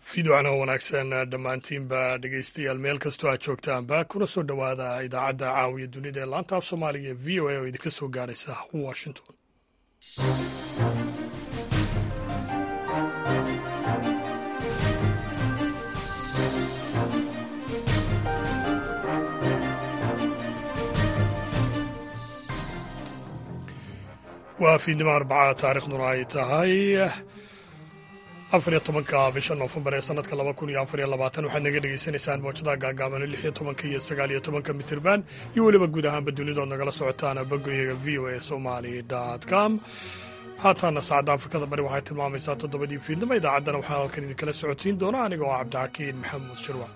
fiidocana wanaagsan dhammaantiinba dhegaystayaal meel kastoo aad joogtaanba kuna soo dhowaada idaacadda caawiya dunida ee laanta af soomaaliga ee v o a oo idinka soo gaadhaysa washington waa fiidnimo arbaca taarikhduna ay tahay afariyo tobanka bisha noofembar ee sanadka laba kun iyo afariyo labaatan waxaad naga dhegaysanaysaan boojadaha gaagaaban lix iyo tobanka iyo sagaal iyo tobanka mitirban iyo weliba guud ahaanba dunidood nagala socotaan bogoyaga v o a somali com haataana saacadda afrikada bari waxay tilmaamaysaa toddobadii fiidnimo idaacaddana waxaan halkan idinkala socodsiin doona aniga oo cabdixakiin maxamuud shirwa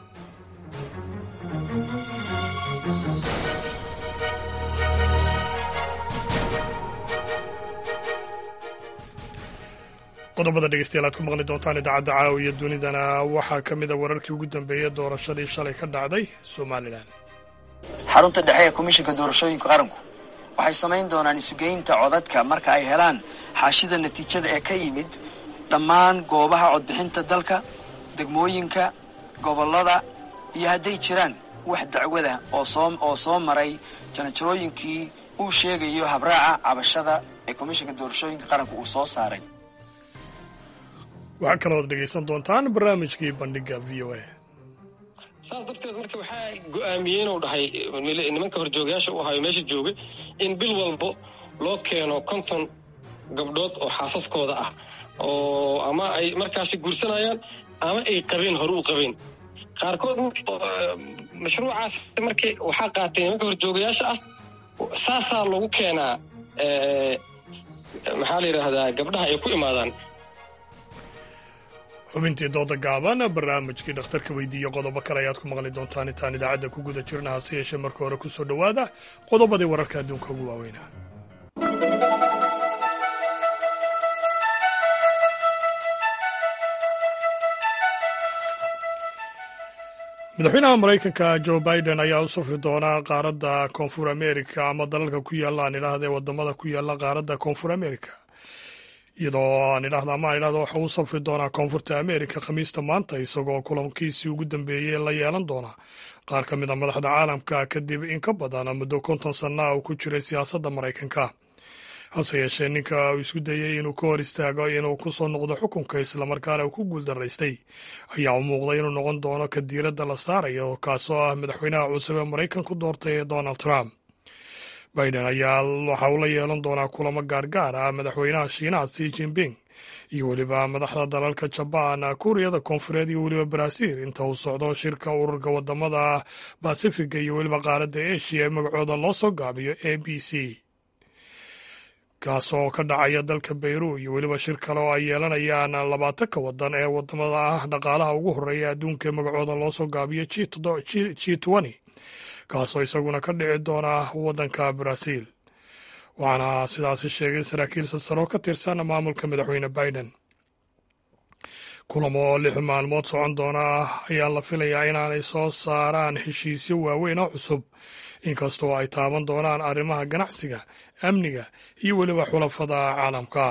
qodobada dhegeystayaal aad ku maqli doontaan idaacadda caawiya dunidana waxaa ka mida wararkii ugu dambeeyey doorashadii shalay ka dhacday somalilan xarunta dhexe ee komishinka doorashooyinka qaranku waxay samayn doonaan isugeynta codadka marka ay helaan xaashida natiijada ee ka yimid dhammaan goobaha codbixinta dalka degmooyinka gobollada iyo hadday jiraan wax dacwada oo soo maray janajarooyinkii uu sheegayo habraaca cabashada ee komishinka doorashooyinka qaranku uu soo saaray waxaa kalooad dhegaysan doontaan barnaamijkii bandhiga v o a saas darteed marka waxaa go-aamiyey inuu dhahay nimanka horjoogayaasha u ahayo meesha joogay in bil walbo loo keeno konton gabdhood oo xaasaskooda ah oo ama ay markaasi guursanayaan ama ay qabeen hore u qabeen qaarkood mashruucaas markii waxaa qaatay nimanka horjoogayaasha ah saasaa lagu keenaa maxaa la yidhaahdaa gabdhaha ay ku imaadaan xubintii dooda gaaban barnaamijkii dhakhtarka weydiiye qodobo kale ayaad ku maqli doontaan intaan idaacadda ku guda jirna hase yeeshee marka hore ku soo dhowaada qodobadii wararka adduunka ugu waaweynaa madaxweynaha maraykanka jo biden ayaa u safri doonaa qaaradda koonfur america ama dalalka ku yaalla aan idhaahda ee wadamada ku yaalla qaaradda koonfur america iyadoo aan idhahda ama aan idhahda waxa uu safri doonaa koonfurta america khamiista maanta isagoo kulankiisii ugu dambeeyey la yeelan doona qaar ka mid a madaxda caalamka kadib in ka badan muddo konton sanna uu ku jiray siyaasadda maraykanka hase yeeshee ninka uu isku dayey inuu ka hor istaago inuu ku soo noqdo xukunka islamarkaana uu ku guuldaraystay ayaa u muuqday inuu noqon doono ka diiradda la saarayo kaasoo ah madaxweynaha cusub ee maraykanku doortay ee donald trump biden ayaa waxa uu la yeelan doonaa kulamo gaargaar ah madaxweynaha shiinaha si jinping iyo weliba madaxda dalalka jabaan kuuriyada koonfureed iyo weliba baraaziil inta uu socdo shirka ururka wadamada basifiga iyo weliba qaaradda eshiya ee magacooda loo soo gaabiyo a b c kaasoo ka dhacaya dalka bayru iyo weliba shir kale oo ay yeelanayaan labaatanka wadan ee wadamada ah dhaqaalaha ugu horeeya adduunka ee magacooda loo soo gaabiyo g twenty kaasoo isaguna ka dhici doona waddanka baraaziil waxaana sidaasi sheegay saraakiil sarsaro ka tirsan maamulka madaxweyne biden kulamo oo lix maalmood socon doona ayaa la filayaa inaanay soo saaraan heshiisyo waaweyn oo cusub inkastoo ay taaban doonaan arrimaha ganacsiga amniga iyo weliba xulafada caalamka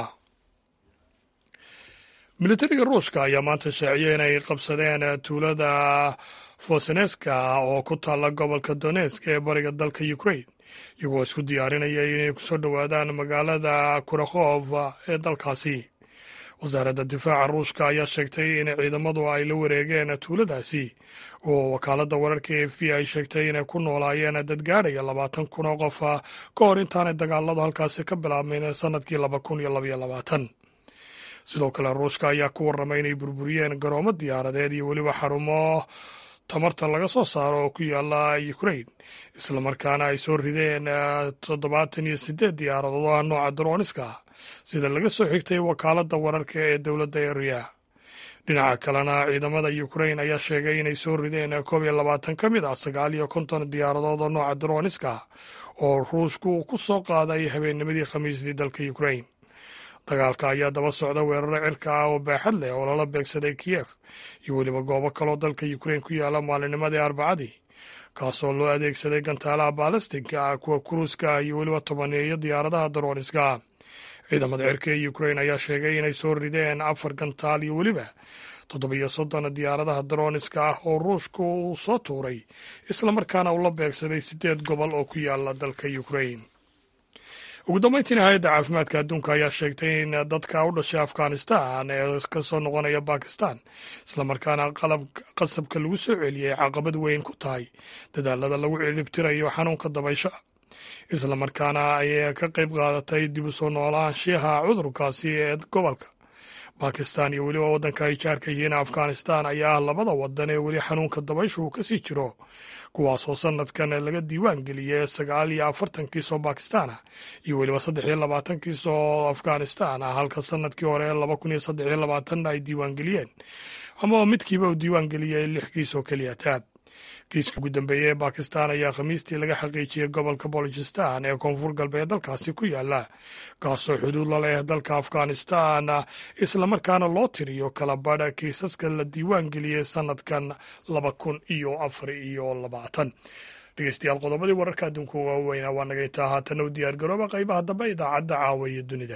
militariga ruushka ayaa maanta shaaciyey inay qabsadeen tuulada foseneska oo ku taalla gobolka donesk ee bariga dalka ukrain iyagoo isku diyaarinaya inay kusoo dhowaadaan magaalada kurakhof ee dalkaasi wasaaradda difaaca ruushka ayaa sheegtay in ciidamadu ay la wareegeen tuuladaasi oo wakaaladda wararka e f b ay sheegtay inay ku noolaayeen dad gaadhaya labaatan kun oo qof ka hor intaanay dagaaladu halkaasi ka bilaabmayn sannadkii laba kun iyo labaiyo labaatan sidoo kale ruushka ayaa ku warramay inay burburiyeen garoomo diyaaradeed iyo weliba xarumo tamarta laga soo saaro oo ku yaala ukrain islamarkaana ay soo rideen toddobaatan iyo sideed diyaaradood oo ah nooca daroniska sida laga soo xigtay wakaaladda wararka ee dowladda eriya dhinaca kalena ciidamada ukrain ayaa sheegay inay soo rideen koob iyo labaatan ka mid ah sagaal iyo konton diyaaradood oo nooca daroniska oo ruushku ku soo qaaday habeennimadii khamiistii dalka ukrain dagaalka ayaa daba socda weeraro cirka ah oo baaxad leh oo lala beegsaday kiyef iyo weliba goobo kaloo dalka ukrain ku yaala maalinimadii arbacadii kaasoo loo adeegsaday gantaalaha baalistigka kuwa kuruuska iyo weliba tobaneeyo diyaaradaha daroniska ciidamada cirka ee ukrain ayaa sheegay inay soo rideen afar gantaal iyo weliba toddobiyo soddon diyaaradaha daroniska ah oo ruushku uu soo tuuray islamarkaana uu la beegsaday siddeed gobol oo ku yaala dalka ukrain ugu dambeyntiina hay-adda caafimaadka adduunka ayaa sheegtay in dadka u dhashay afghanistan ee ka soo noqonaya bakistan islamarkaana qalab qasabka lagu soo celiyey caqabad weyn ku tahay dadaalada lagu ciribtirayo xanuunka dabaysha islamarkaana ay ka qayb qaadatay dib u soo noolaanshiyaha cudurkaasi ee gobolka bakistan iyo weliba waddanka ay jaarka yihiin afghanistan ayaa ah labada wadan ee weli xanuunka dabayshu uu kasii jiro kuwaasoo sanadkan laga diiwaan geliyey sagaal iyo afartan kiis oo bakistan ah iyo weliba saddex iyo labaatan kiis oo afghanistan ah halka sanadkii hore laba kun iyo saddex iyo labaatan ay diiwaan geliyeen ama midkiiba uu diiwaan geliyey lix kiis oo keliya taab kiiska ugu dambeeya ee bakistan ayaa khamiistii laga xaqiijiyey gobolka bolojistan ee koonfur galbeed dalkaasi ku yaala kaasoo xuduud la leh dalka afghanistan islamarkaana loo tiriyo kala badha kiisaska la diiwaan geliyey sanadkan laba kun iyo afar iyo labaatan dhegeystayaal qodobadii wararka adduunka waaweynaa waa naga intaa haatana u diyaar garooba qaybaha dambe idaacadda caawa iyo dunida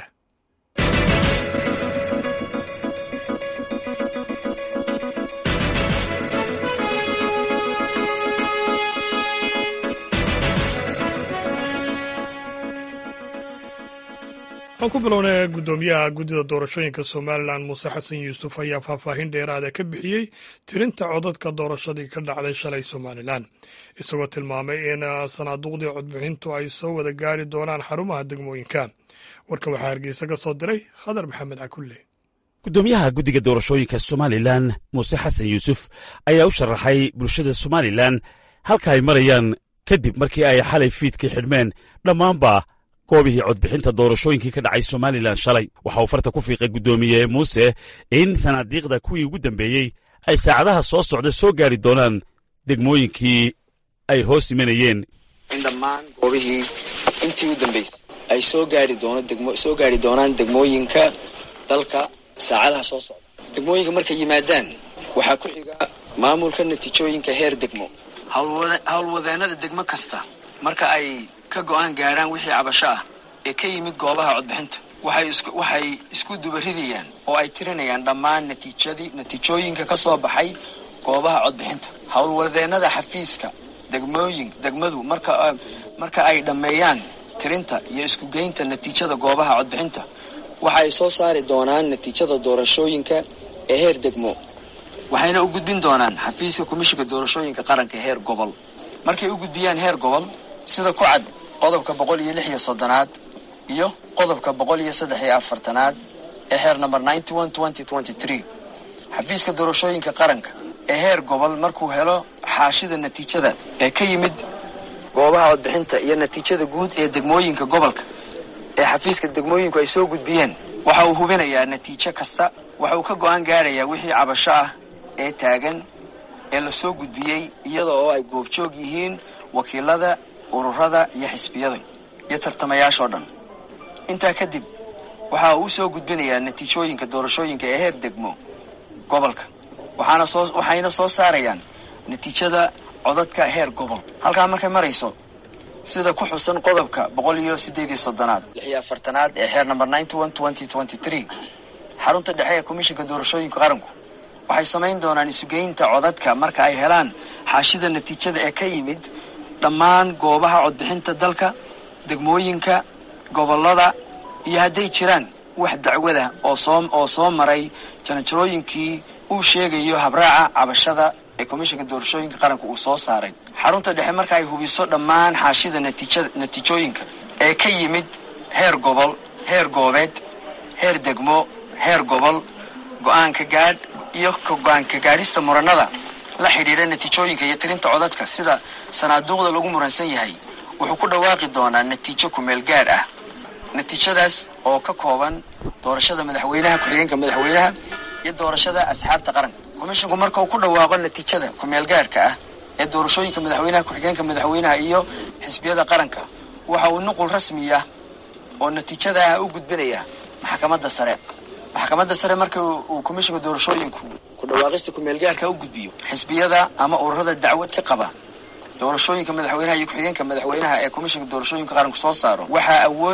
waxaan ku bilownay guddoomiyaha guddida doorashooyinka somalilan muuse xasan yuusuf ayaa faahfaahin dheeraada ka bixiyey tirinta codadka doorashadii ka dhacday shalay somalilan isagoo tilmaamay in sanaaduuqdii codbixintu ay soo wada gaari doonaan xarumaha degmooyinka warka waxaa hargeysa ka soo diray khadar maxamed cakulle guddoomiyaha guddiga doorashooyinka somalilan muuse xasan yuusuf ayaa u sharaxay bulshada somalilan halka ay marayaan kadib markii ay xalay fiidkii xidhmeen dhammaanba goobihii codbixinta doorashooyinkii ka dhacay somalilan shalay waxa uu farta ku fiiqay guddoomiye muuse in sanaadiiqda kuwii ugu dambeeyey ay saacadaha soo socda soo gaari doonaan degmooyinkii ay hoos imanayeen in dhammaan goobihii intii u dambaysay ay soo gaari doono degmo soo gaari doonaan degmooyinka dalka saacadaha soo socda degmooyinka markay yimaadaan waxaa ku xiga maamulka natiijooyinka heer degmo howlwadeenada degmo kasta marka ay ka go-aan gaaraan wixii cabasho ah ee ka yimid goobaha codbixinta waxay isku dubaridayaan oo ay tirinayaan dhammaan natiijadii natiijooyinka ka soo baxay goobaha codbixinta howlwadeenada xafiiska degmooyin degmadu marka marka ay dhammeeyaan tirinta iyo isku geynta natiijada goobaha codbixinta waxa ay soo saari doonaan natiijada doorashooyinka ee heer degmo waxayna u gudbin doonaan xafiiska komishinka doorashooyinka qaranka heer gobol markay u gudbiyaan heer gobol sida ku cad qodobka boqol iyo lix iyo soddonaad iyo qodobka boqol iyo saddex iyo afartanaad ee heer number ninety one twenty twenty three xafiiska doorashooyinka qaranka ee heer gobol markuu helo xaashida natiijada ee ka yimid goobaha codbixinta iyo natiijada guud ee degmooyinka gobolka ee xafiiska degmooyinku ay soo gudbiyeen waxa uu hubinayaa natiijo kasta waxa uu ka go-aan gaarayaa wixii cabasho ah ee taagan ee lasoo gudbiyey iyada oo ay goobjoog yihiin wakiilada ururada iyo xisbiyada iyo tartamayaashoo dhan intaa kadib waxa uu soo gudbinayaa natiijooyinka doorashooyinka ee heer degmo gobolka waxaana soo waxayna soo saarayaan natiijada codadka heer gobol halkaa markay marayso sida ku xusan qodobka boqol iyo sideed iyo soddonaad lix iyo afartanaad ee xeer number ninety one twenty twenty three xarunta dhexe ee komishinka doorashooyinka qaranku waxay samayn doonaan isugeynta codadka marka ay helaan xaashida natiijada ee ka yimid dhammaan goobaha codbixinta dalka degmooyinka gobolada iyo hadday jiraan wax dacwada oo soo oo soo maray janajarooyinkii uu sheegayo habraaca cabashada ee komishinka doorashooyinka qaranka uu soo saaray xarunta dhexe marka ay hubiso dhammaan xaashida natiijada natiijooyinka ee ka yimid heer gobol heer goobeed heer degmo heer gobol go-aanka gaadh iyo go-aanka gaadhista muranada la xidhiidha natiijooyinka iyo tirinta codadka sida sanaaduuqda lagu muransan yahay wuxuu ku dhawaaqi doonaa natiijo kumeel gaadh ah natiijadaas oo ka kooban doorashada madaxweynaha ku-xigeenka madaxweynaha iyo doorashada asxaabta qaranka komishinku marka uu ku dhawaaqo natiijada kumeel gaadhka ah ee doorashooyinka madaxweynaha ku-xigeenka madaxweynaha iyo xisbiyada qaranka waxa uu nuqul rasmi ah oo natiijadaah u gudbinaya maxkamadda sare maxkamadda sare marka uu komishinka doorashooyinku ku dhawaaqista kumeelgaarka u gudbiyo xisbiyada ama ururada dacwad ka qaba doorashooyinka madaxweynaha iyo ku-xigeenka madaxweynaha ee komishinka doorashooyinka qaranku soo saaro waxaa awood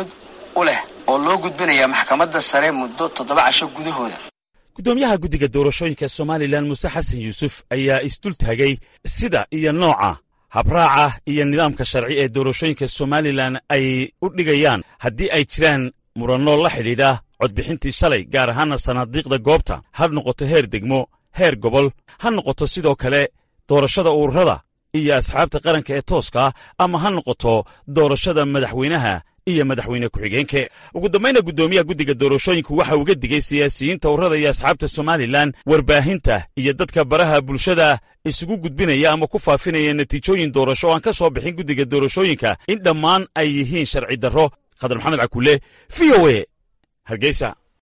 u leh oo loo gudbinayaa maxkamadda sare muddo toddoba casho gudahooda guddoomiyaha guddiga doorashooyinka somalilan muuse xasan yuusuf ayaa isdul taagay sida iyo nooca habraaca iyo nidaamka sharci ee doorashooyinka somalilan ay u dhigayaan haddii ay jiraan muranno la xidhiidha codbixintii shalay gaar ahaana sanaadiiqda goobta ha noqoto heer degmo heer gobol ha noqoto sidoo kale doorashada ururada iyo asxaabta qaranka ee tooska ama ha noqoto doorashada madaxweynaha iyo madaxweyne ku-xigeenke ugu dambayna guddoomiyaha guddiga doorashooyinku waxa uga digay siyaasiyiinta ururada iyo asxaabta somalilan warbaahinta iyo dadka baraha bulshada isugu gudbinaya ama ku faafinaya natiijooyin doorasho oo aan ka soo bixin guddiga doorashooyinka in dhammaan ay yihiin sharci darro khadar maxamed cakuule v o e hargeysa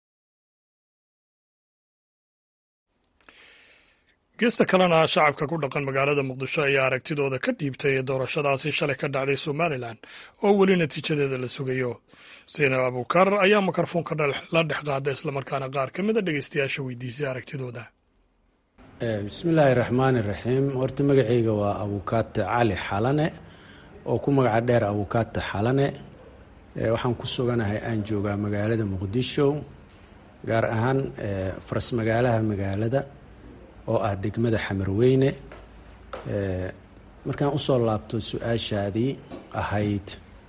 geesta kalena shacabka ku dhaqan magaalada muqdisho ayaa aragtidooda ka dhiibtay ee doorashadaasi shalay ka dhacday somalilan oo weli natiijadeeda la sugayo saynab abuukar ayaa mikrofoonka la dhex qaada islamarkaana qaar ka mida dhegeystayaasha weydiisay aragtidooda bismillaahi raxmaani raxiim horta magacayga waa abuukaate cali xalane oo ku magaca dheer abuukaate xalane waxaan ku suganahay aan joogaa magaalada muqdisho gaar ahaan faras magaalaha magaalada oo ah degmada xamarweyne markaan usoo laabto su-aashaadii ahayd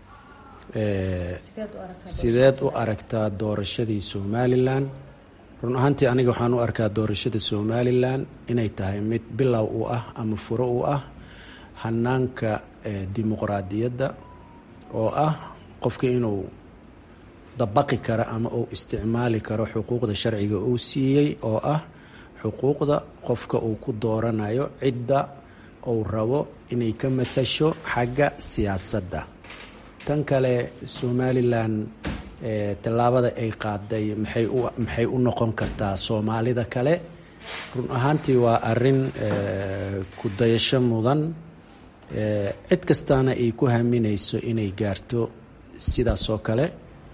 sideed u aragtaa doorashadii somalilan run ahaantii aniga waxaan u arkaa doorashada somalilan inay tahay mid bilow u ah ama furo u ah hanaanka dimuqraadiyadda oo ah qofka inuu dabaqi karo ama uu isticmaali karo xuquuqda sharciga uu siiyey oo ah xuquuqda qofka uu ku dooranayo cidda uu rabo inay ka matasho xagga siyaasadda tan kale somalilan tallaabada ay qaaday maxay u maxay u noqon kartaa soomaalida kale run ahaantii waa arrin ku dayasho mudan cid kastaana ay ku haminayso inay gaarto sidaas oo kale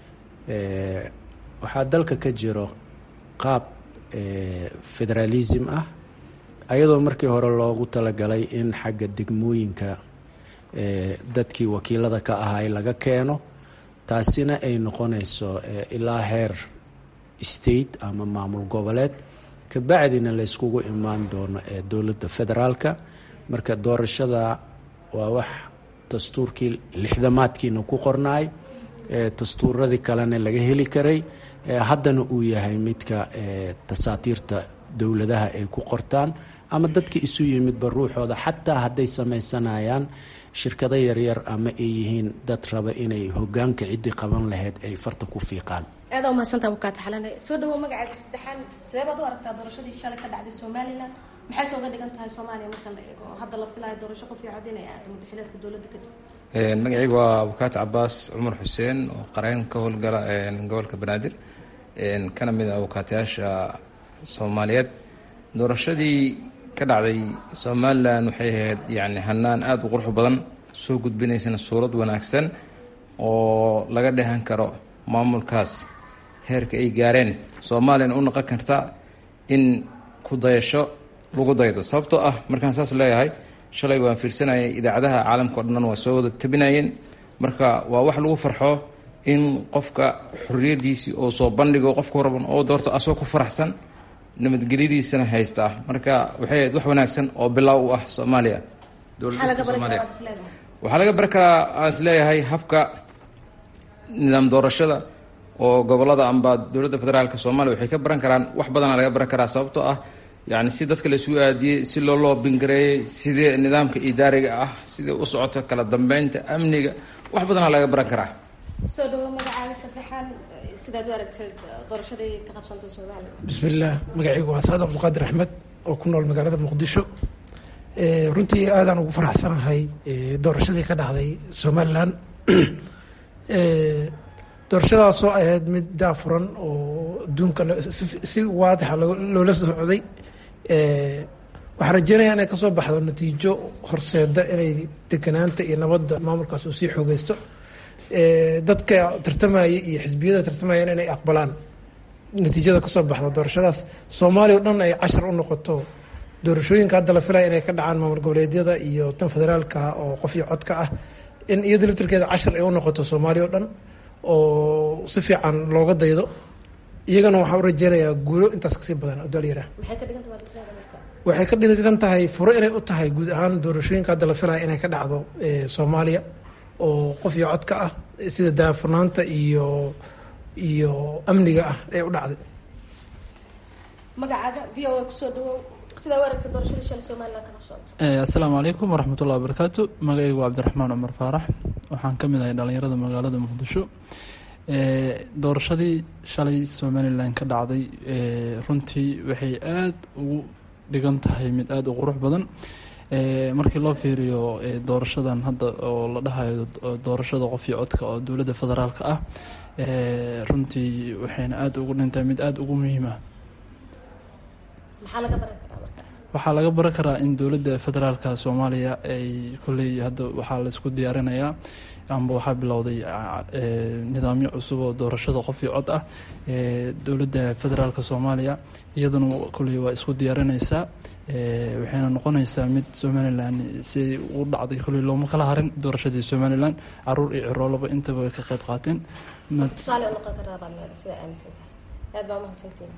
waxaa dalka ka jiro qaab federalism ah ayadoo markii hore loogu talagalay in xagga degmooyinka dadkii wakiilada ka ahay laga keeno taasina ay noqonayso ilaa heer state ama maamul goboleed kabacdina layskugu imaan doono ee dowladda federaalka marka doorashada waa wax dastuurkii lixdamaadkiina ku qornaay dastuuradii kalena laga heli karay haddana uu yahay midka tasaatiirta dowladaha ay ku qortaan ama dadka isu yimidba ruuxooda xataa hadday samaysanayaan shirkado yaryar ama ay yihiin dad raba inay hogaanka ciddii qaban lahayd ay farta ku fiiqaan aada umahadsantaa bukaata xalane soo dhawow magacaaga saddexaan sidee baad u aragtaa doorashadii shalay ka dhacday somalilan maxayse uga dhigan tahay soomaaliya marka la eego hadda la filayo doorasho qof iyo cod inay aado mudaxileedka dowladda kadib magacaygu waa abukaati cabaas cumar xuseen oo qareen ka howlgala gobolka banaadir kana mid a abukaatayaasha soomaaliyeed doorashadii ka dhacday somalilan waxay ahayd yani hanaan aada u qurux badan soo gudbinaysana suurad wanaagsan oo laga dhehan karo maamulkaas heerka ay gaareen soomaaliyana u noqon karta in ku dayasho lagu daydo sababtoo ah markaan saas leeyahay shalay waan fiirsanayay idaacadaha caalamka o dhan waa soo wada tabinayeen marka waa wax lagu farxo in qofka xorriyadiisii oo soo bandhigo qofka raban oo doorto asoo ku faraxsan nabadgelyadiisana haysta marka waxay ahayd wax wanaagsan oo bilaaw u ah soomaaliya dowladda soomaaliya waxaa laga bari karaa aan is leeyahay habka nidaam doorashada oo gobolada amba dowladda federaalk soomaaliya waxay ka baran karaan wax badana laga baran karaa sababtoo ah yani si dadka laisugu aadiyey si loo loobingareeyey sidee nidaamka idaariga ah sidee u socoto kala dambeynta amniga wax badana laga baran karaa soo dhawo magacaaga saddexaan sidaad u aragteed doorashadii ka qabsantay soomaaliya bismillaah magacaygu waa saad cabdulqaadir axmed oo ku nool magaalada muqdisho runtii aadaan ugu faraxsanahay doorashadii ka dhacday somalilan doorashadaasoo ahayd mid daafuran oo adduunka si waadixa loola socday waxaan rajeynaya inay kasoo baxdo natiijo horseeda inay deganaanta iyo nabadda maamulkaas uu sii xoogeysto dadka tartamaya iyo xisbiyada tartamayana inay aqbalaan natiijada kasoo baxda doorashadaas soomaaliya o dhan ay cashar u noqoto doorashooyinka hadda la filaya inay ka dhacaan maamul goboleedyada iyo tan federaalka oo qof iyo codka ah in iyada laftirkeeda cashar ay u noqoto soomaaliya o dhan oo si fiican looga daydo iyagana waxaa u rajeynayaa guulo intaas kasii badan oo dalyara waxay ka dhigan tahay furo inay u tahay guud ahaan doorashooyinka hadda la filaya inay ka dhacdo soomaaliya oo qof iyo codka ah sida daafurnaanta iyo iyo amniga ah ee u dhacday magacaaga v o a kusoo dhawow sidaa u aragta doorashada shalay somalilan ka qabsoontay assalaamu calaykum waraxmatullahi wabarakaatu magacaygu waa cabdiraxmaan cumar faarax waxaan ka mid ahay dhalinyarada magaalada muqdisho doorashadii shalay somalilan ka dhacday runtii waxay aada ugu dhigan tahay mid aada u qurux badan markii loo fiiriyo doorashadan hadda oo la dhahayo doorashada qof iyo codka oo dowladda federaalka ah runtii waxayna aada ugu dhintahay mid aada ugu muhiima maxaa laga baran karaa marka waxaa laga baran karaa in dowladda federaalka soomaaliya ay kolley hadda waxaa laisku diyaarinayaa amba waxaa bilowday nidaamyo cusub oo doorashada qof iyo cod ah dowladda federaalka soomaaliya iyaduna kolley waa isku diyaarinaysaa waxayna noqonaysaa mid somalilan siay u dhacday kolley looma kala harin doorashadii somalilan caruur iyo ciroolaba intaba way ka qayb qaateen tusaale u noqon karaa baad leedahay sidaa aaminsan tahay aad baa umahadsantiin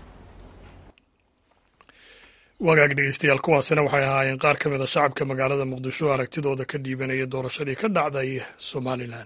wagaag dhegeystayaal kuwaasina waxay ahaayeen qaar ka mid a shacabka magaalada muqdisho aragtidooda ka dhiibanaya doorashadii ka dhacday somalilan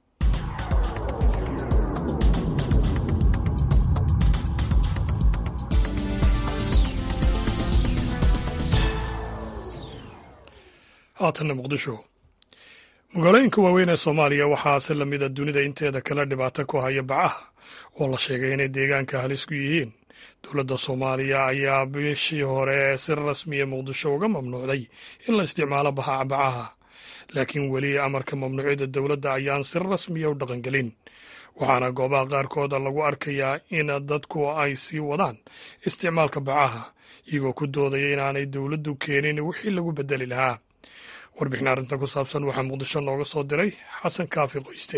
haatanna muqdisho magaalooyinka waaweyn ee soomaaliya waxaa si lamida dunida inteeda kale dhibaato ku haya bacaha oo la sheegay inay deegaanka halis ku yihiin dowladda soomaaliya ayaa bishii hore si rasmiya muqdisho uga mamnuucday in la isticmaalo bacaha laakiin weli amarka mamnuucyada dowladda ayaan si rasmiya u dhaqangelin waxaana goobaha qaarkooda lagu arkayaa in dadku ay sii wadaan isticmaalka bacaha iyagoo ku doodaya inaanay dowladdu keenin wixii lagu bedeli lahaa warbixin arrintan ku saabsan waxaa muqdisho nooga soo diray xasan kaafi qoyste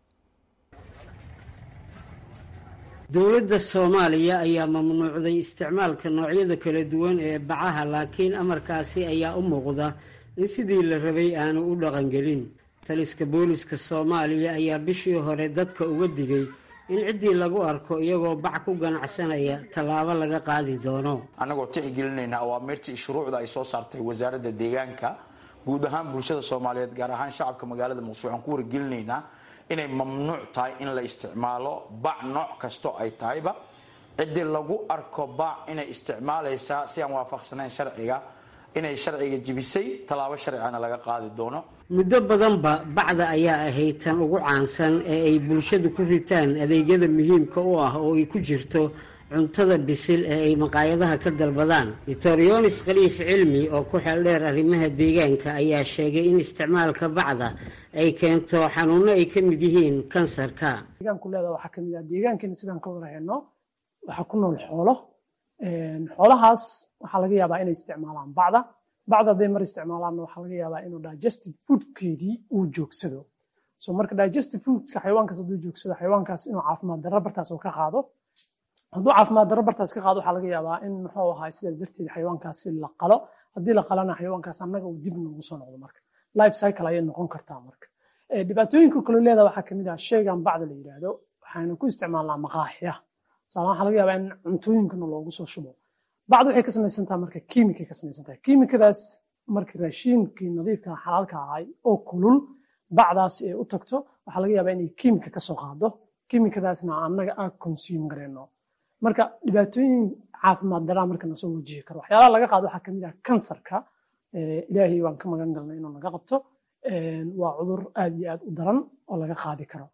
dowladda soomaaliya ayaa mamnuucday isticmaalka noocyada kala duwan ee bacaha laakiin amarkaasi ayaa u muuqda in sidii la rabay aanu u dhaqangelin taliska booliska soomaaliya ayaa bishii hore dadka uga digay in ciddii lagu arko iyagoo bac ku ganacsanaya tallaabo laga qaadi doono annagoo tixgelinayna awaamirtii iyo shuruucda ay soo saartay wasaaradda deegaanka guud ahaan bulshada soomaaliyeed gaar ahaan shacabka magaalada muqdisho waxaan ku wargelinaynaa inay mamnuuc tahay in la isticmaalo bac nooc kasto ay tahayba ciddii lagu arko bac inay isticmaalaysaa si aan waafaqsanayn sharciga inay sharciga jibisay tallaabo sharcigana laga qaadi doono muddo badanba bacda ayaa ahayd tan ugu caansan ee ay bulshadu ku ritaan adeegyada muhiimka u ah oo ay ku jirto cuntada bisil ee ay maqaayadaha ka dalbadaan doctor yonis khaliif cilmi oo ku xeeldheer arrimaha deegaanka ayaa sheegay in isticmaalka bacda ay keento xanuuno ay ka mid yihiin kansarka deegaanku leeda waxaa kamid ah deegaankeena sidaan ka warhayno waxaa ku nool xoolo xoolahaas waxaa laga yaabaa inay isticmaalaan bacda bacda hadday mar isticmaalaanna waxaa laga yaabaa inuu digested foodkeedii uu joogsado so marka digested foodka xayawaankaas hadduu joogsado xayawaankaas inuu caafimaad darro bartaas uu ka qaado hadduu caafimaad darro bartaas ka qaado waxaa laga yaabaa in muxuu ahaa sidaas darteed xayawaankaasi la qalo haddii la qalana xayawaankaas annaga uu dib noogu soo noqdo marka life cycle ayay noqon kartaa marka dhibaatooyinka kale leeda waxaa kamid ah sheygan bacda la yidhaahdo waxaynu ku isticmaalnaa maqaaxiya tusaale waxaa laga yaabaa in cuntooyinkana loogu soo shubo bacda waxay ka samaysantaha marka kiimikay ka samaysantahay kiimikadaas marka raashiinkii nadiifka xalaalka ahay oo kulul bacdaas ay u tagto waxaa laga yaabaa inay kiimika ka soo qaado kiimikadaasna annaga aan consume gareyno marka dhibaatooyin caafimaad daraa marka nasoo wajihi karo waxyaalaha laga qaado waxaa kamid ah kansarka ilaahay waan ka magan galnay inuu naga qabto waa cudur aad iyo aad u daran oo laga qaadi karo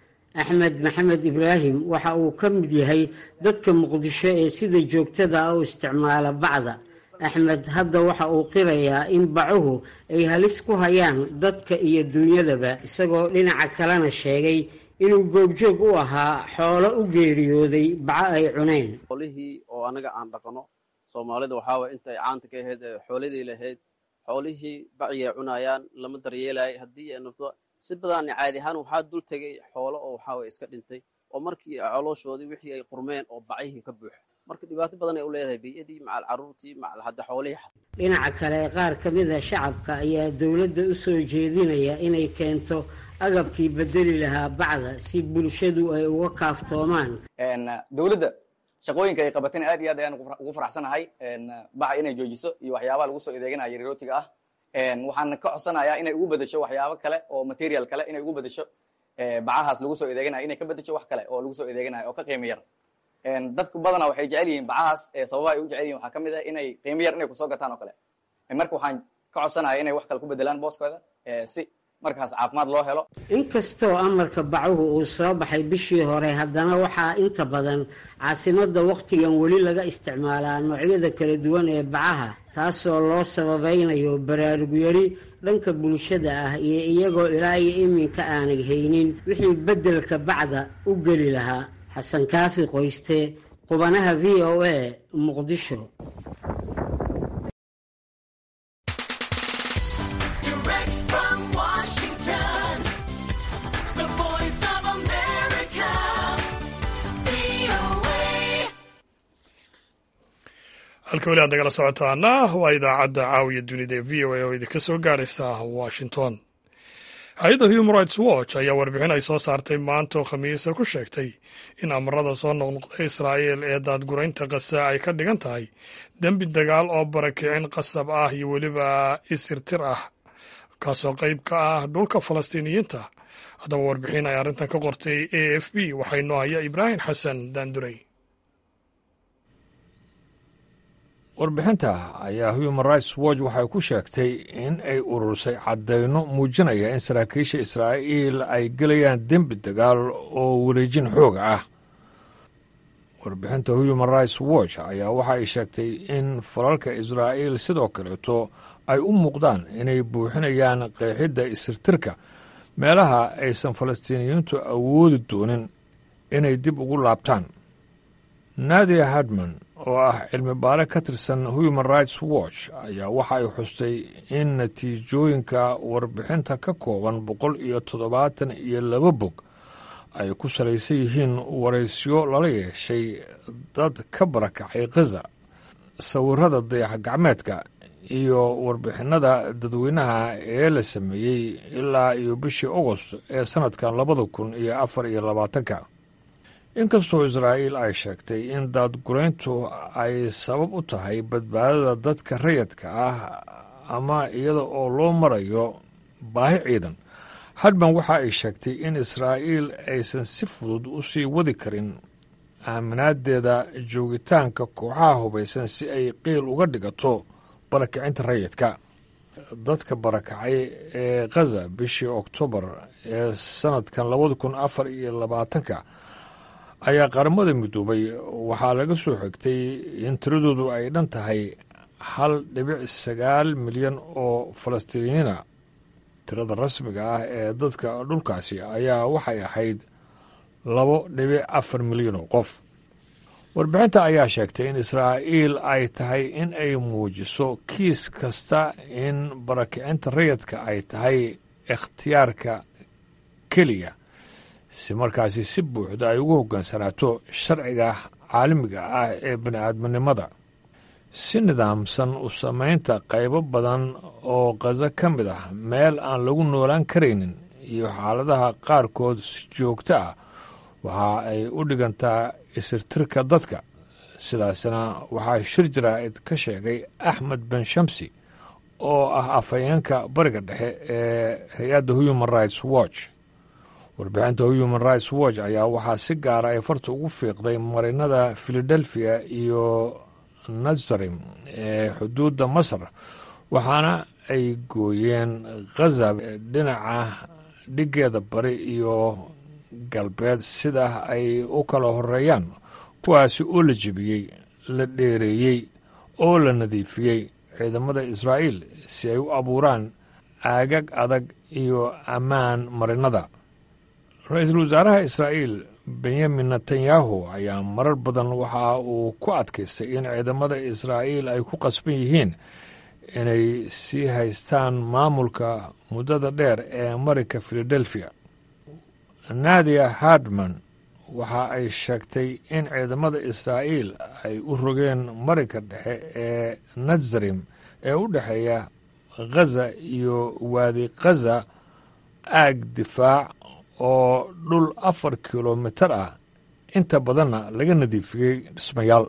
axmed maxamed ibraahim waxa uu ka mid yahay dadka muqdisho ee sida joogtada ah u isticmaala bacda axmed hadda waxa uu qirayaa in bacuhu ay halis ku hayaan dadka iyo duunyadaba isagoo dhinaca kalena sheegay inuu goobjoog u ahaa xoolo u geeriyooday baco ay cuneen xoolihii oo anaga aan dhaqno soomaalida waxaa waye intay caanta ka ahayd ee xooladii lahayd xoolihii baciyay cunayaan lama daryeelay haddii ay noqdo si badan caadi ahaan waxaa dul tegay xoolo oo waxaa waye iska dhintay oo markii colooshoodii wixii ay qurmeen oo bacihii ka buuxa marka dhibaato badan ay u leedahay biyadii macal caruurtii macal hadda xoolihii dhinaca kale qaar ka mid a shacabka ayaa dowladda u soo jeedinaya inay keento agabkii bedeli lahaa bacda si bulshadu ay uga kaaftoomaan dowladda shaqooyinka ay qabateen aad iyo aad ayaan ugu faraxsanahay baca inay joojiso iyo waxyaabaha lagu soo adeeganaya yarirootiga ah waxaan ka codsanayaa inay ugu bedesho waxyaabo kale oo material kale inay ugu bedesho bacahaas lagu soo adeeganayo inay ka bedesho wax kale oo lagu soo adeeganayo oo ka qiimo yar dadku badanaa waxay jecel yihiin bacahaas sababaha ay u jecel yihin waxaa ka mid ah inay qiimo yar inay kusoo gataan oo kale marka waxaan ka codsanaya inay wax kale ku bedelaan booskooda si markaas caafimaad loo helo inkastoo amarka bacuhu uu soo baxay bishii hore haddana waxaa inta badan caasimadda wakhtigan weli laga isticmaalaa noocyada kala duwan ee bacaha taasoo loo sababaynayo baraarugyari dhanka bulshada ah iyo iyagoo ilaa iyo iminka aanay haynin wixii beddelka bacda u geli lahaa xasan kaafi qoyste qubanaha v o a muqdisho halka weli aad nagala socotaana waa idaacadda caawiya dunida ee v o a oo idinka soo gaadhaysa washington hay-adda human rights watch ayaa warbixin ay soo saartay maanta oo khamiisa ku sheegtay in amarada soo noqnoqda israa'il ee daadguraynta qasa ay ka dhigan tahay dembi dagaal oo barakicin qasab ah iyo weliba isirtir ah kaasoo qayb ka ah dhulka falastiiniyiinta haddaba warbixin ay arrintan ka qortay a f b waxay noo haya ibraahim xasan daanduray warbixinta ayaa human rights watch waxay ku sheegtay in ay urursay caddayno muujinaya in saraakiisha israa'iil ay gelayaan dembi dagaal oo wareejin xooga ah warbixinta human rights watch ayaa waxa ay sheegtay in falalka israa'iil sidoo kaleeto ay u muuqdaan inay buuxinayaan qeexidda isirtirka meelaha aysan falastiiniyiintu awoodi doonin inay dib ugu laabtaan nadia hadman oo ah cilmi baare ka tirsan human rights watch ayaa waxa ay xustay in natiijooyinka warbixinta ka kooban boqol iyo toddobaatan iyo laba bog ay ku salaysan yihiin waraysyo lala yeeshay dad ka barakacay khaza sawirada dayax gacmeedka iyo warbixinada dadweynaha ee la sameeyey ilaa iyo bishii agost ee sannadkan labada kun iyo afar iyo labaatanka inkastoo israa'iil ay sheegtay in daadgurayntu ay sabab u tahay badbaadada dadka rayadka ah ama iyada oo loo marayo baahi ciidan hadban waxa ay sheegtay in israa'iil aysan si fudud u sii wadi karin aaminaadeeda joogitaanka kooxaha hubaysan si ay qiil uga dhigato barakicinta rayidka dadka barakacay ee khaza bishii oktoobar ee sannadkan labada kun afar iyo labaatanka ayaa qaramada midoobay waxaa laga soo xigtay in tiradoodu ay dhan tahay hal dhibic sagaal milyan oo falastiiniyiina tirada rasmiga ah ee dadka dhulkaasi ayaa waxay ahayd labo dhibic afar milyan oo qof warbixinta ayaa sheegtay in israa'iil ay tahay in ay muujiso kiis kasta in barakicinta rayadka ay tahay ikhtiyaarka keliya si markaasi si buuxda ay ugu hoggaansanaato sharciga caalamiga ah ee bini'aadminimada si nidaamsan u samaynta qaybo badan oo khaza ka mid ah meel aan lagu noolaan karaynin iyo xaaladaha qaarkood si joogto ah waxa ay u dhigantaa isirtirka dadka sidaasna waxaa shir jaraa'id ka sheegay axmed ben shamsi oo ah afhayeenka bariga dhexe ee hay-adda human rights watch warbixinta human rights watch ayaa waxaa si gaara ay farta ugu fiiqday marinada philadelphia iyo nazarim ee xuduudda masar waxaana ay gooyeen khaza dhinaca dhigeeda bari iyo galbeed sida ay u kala horeeyaan kuwaasi oo la jebiyey la dheereeyey oo la nadiifiyey ciidamada israa'iil si ay u abuuraan aagag adag iyo ammaan marinada ra-iisul wasaaraha israa'iil benyamin netanyahu ayaa marar badan waxa uu ku adkaystay in ciidamada israa'iil ay ku qasban yihiin inay sii haystaan maamulka muddada dheer ee marinka philadelphia nadia hardman waxa ay sheegtay in ciidamada israa'iil ay u rogeen marinka dhexe ee nazarim ee u dhexeeya khaza iyo waadi khaza aag difaac oo dhul afar kilomitar ah inta badanna laga nadiifiyey dhismayaal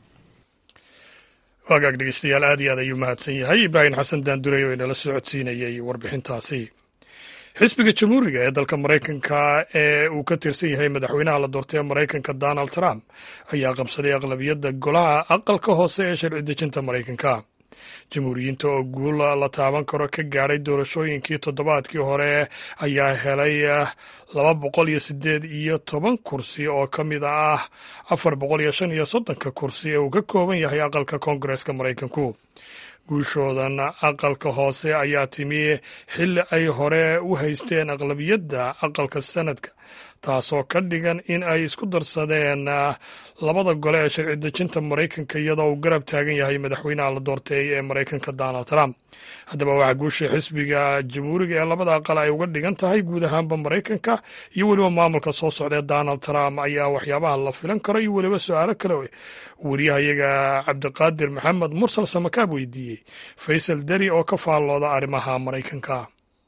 waagaag dhegeystayaal aad iyo aad ayuu mahadsan yahay ibraahim xasan daandurey oo inala socodsiinayey warbixintaasi xisbiga jamhuuriga ee dalka maraykanka ee uu ka tirsan yahay madaxweynaha la doortay ee maraykanka donald trump ayaa qabsaday aqlabiyadda golaha aqalka hoose ee sharci dejinta maraykanka jamhuuriyiinta oo guul la taaban karo ka gaadhay doorashooyinkii toddobaadkii hore ayaa helay laba boqol iyo sideed iyo toban kursi oo ka mid ah afar boqol iyo shan iyo soddonka kursi ee uu ka kooban yahay aqalka koongareeska maraykanku guushoodan aqalka hoose ayaa timi xilli ay hore u haysteen aqlabiyadda aqalka sanadka taasoo ka dhigan in ay isku darsadeen labada gole ee sharci dejinta maraykanka iyadoo uu garab taagan yahay madaxweynaha la doortay ee maraykanka donald trump haddaba waxaa guusha xisbiga jamhuuriga ee labada aqal ay uga dhigan tahay guud ahaanba maraykanka iyo weliba maamulka soo socda ee donald trump ayaa waxyaabaha la filan karo iyo weliba su-aalo kale wariyahayaga cabdiqaadir maxamed mursal samakaab weydiiyey faysal deri oo ka faallooda arrimaha maraykanka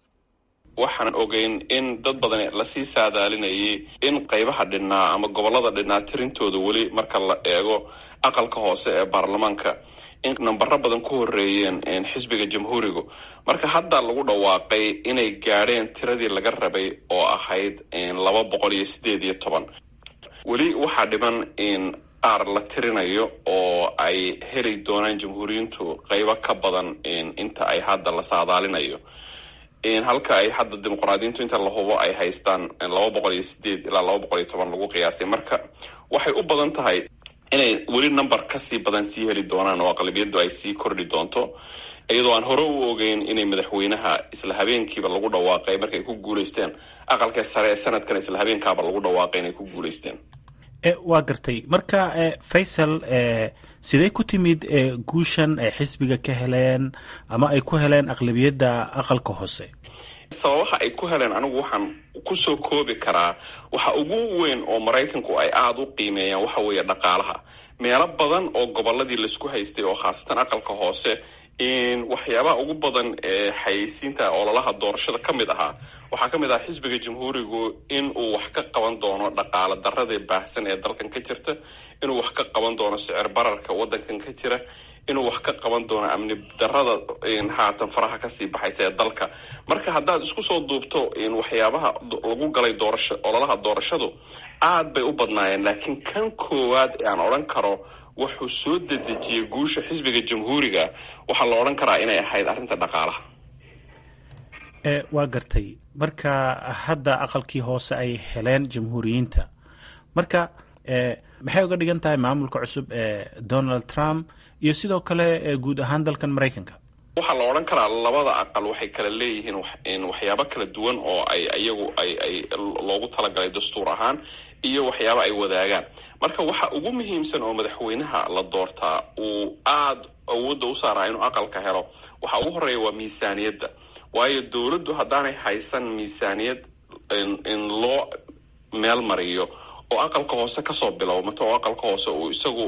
waxaan ogeyn in dad badan lasii saadaalinayay in qaybaha dhinnaa ama gobollada dhinnaa tirintooda weli marka la eego aqalka hoose ee baarlamaanka in nambaro badan ku horeeyeen xisbiga jamhuurigu marka hadda lagu dhawaaqay inay gaadheen tiradii laga rabay oo ahayd laba boqol iyo sideed iyo toban weli waxaa dhiman in qaar la tirinayo oo ay heli doonaan jamhuuriyiintu qaybo ka badan inta ay hadda la saadaalinayo halka ay hadda dimuqraadiyiintu inta la hubo ay haystaan laba boqol iyo sideed ilaa laba boqol iyo toban lagu qiyaasay marka waxay u badan tahay inay weli number kasii badan sii heli doonaan oo aqlabiyaddu ay sii kordhi doonto iyadoo aan hore u ogeyn inay madaxweynaha isla habeenkiiba lagu dhawaaqay markay ku guuleysteen aqalka sare ee sanadkana isla habeenkaaba lagu dhawaaqay inay ku guuleysteen waa gartay marka faysal sidee ku timid guushan ay xisbiga ka heleen ama ay ku heleen aqlabiyadda aqalka hoose sababaha ay ku heleen anigu waxaan kusoo koobi karaa waxa ugu weyn oo maraykanku ay aada u qiimeeyaan waxa weeye dhaqaalaha meelo badan oo gobolladii laisku haystay oo khaasatan aqalka hoose waxyaabaha ugu badan ee xayeysiinta ololaha doorashada ka mid ahaa waxaa ka mid ahaa xisbiga jamhuurigu in uu wax ka qaban doono dhaqaale daradii baahsan ee dalkan ka jirta inuu wax ka qaban doono sicir bararka wadankan ka jira inuu wax ka qaban doono amni darada haatan faraha kasii baxaysa ee dalka marka haddaad isku soo duubto waxyaabaha lagu galay doorasho ololaha doorashadu aad bay u badnaayeen laakiin kan koowaad ee aan odhan karo wuxuu soo dedejiyey guusha xisbiga jamhuuriga waxaa la odhan karaa inay ahayd arrinta dhaqaalaha waa gartay marka hadda aqalkii hoose ay heleen jamhuuriyiinta marka maxay uga dhigan tahay maamulka cusub ee donald trump iyo sidoo kale guud ahaan dalkan maraykanka waxaa la odhan karaa labada aqal waxay kala leeyihiin waxyaabo kala duwan oo ay iyagu ay ay loogu talagalay dastuur ahaan iyo waxyaabo ay wadaagaan marka waxa ugu muhiimsan oo madaxweynaha la doortaa uu aada awoodda u saaraa inuu aqalka helo waxa ugu horeeya waa miisaaniyadda waayo dowladdu haddaanay haysan miisaaniyad in loo meel mariyo oo aqalka hoose kasoo bilowmato oo aqalka hoose uu isagu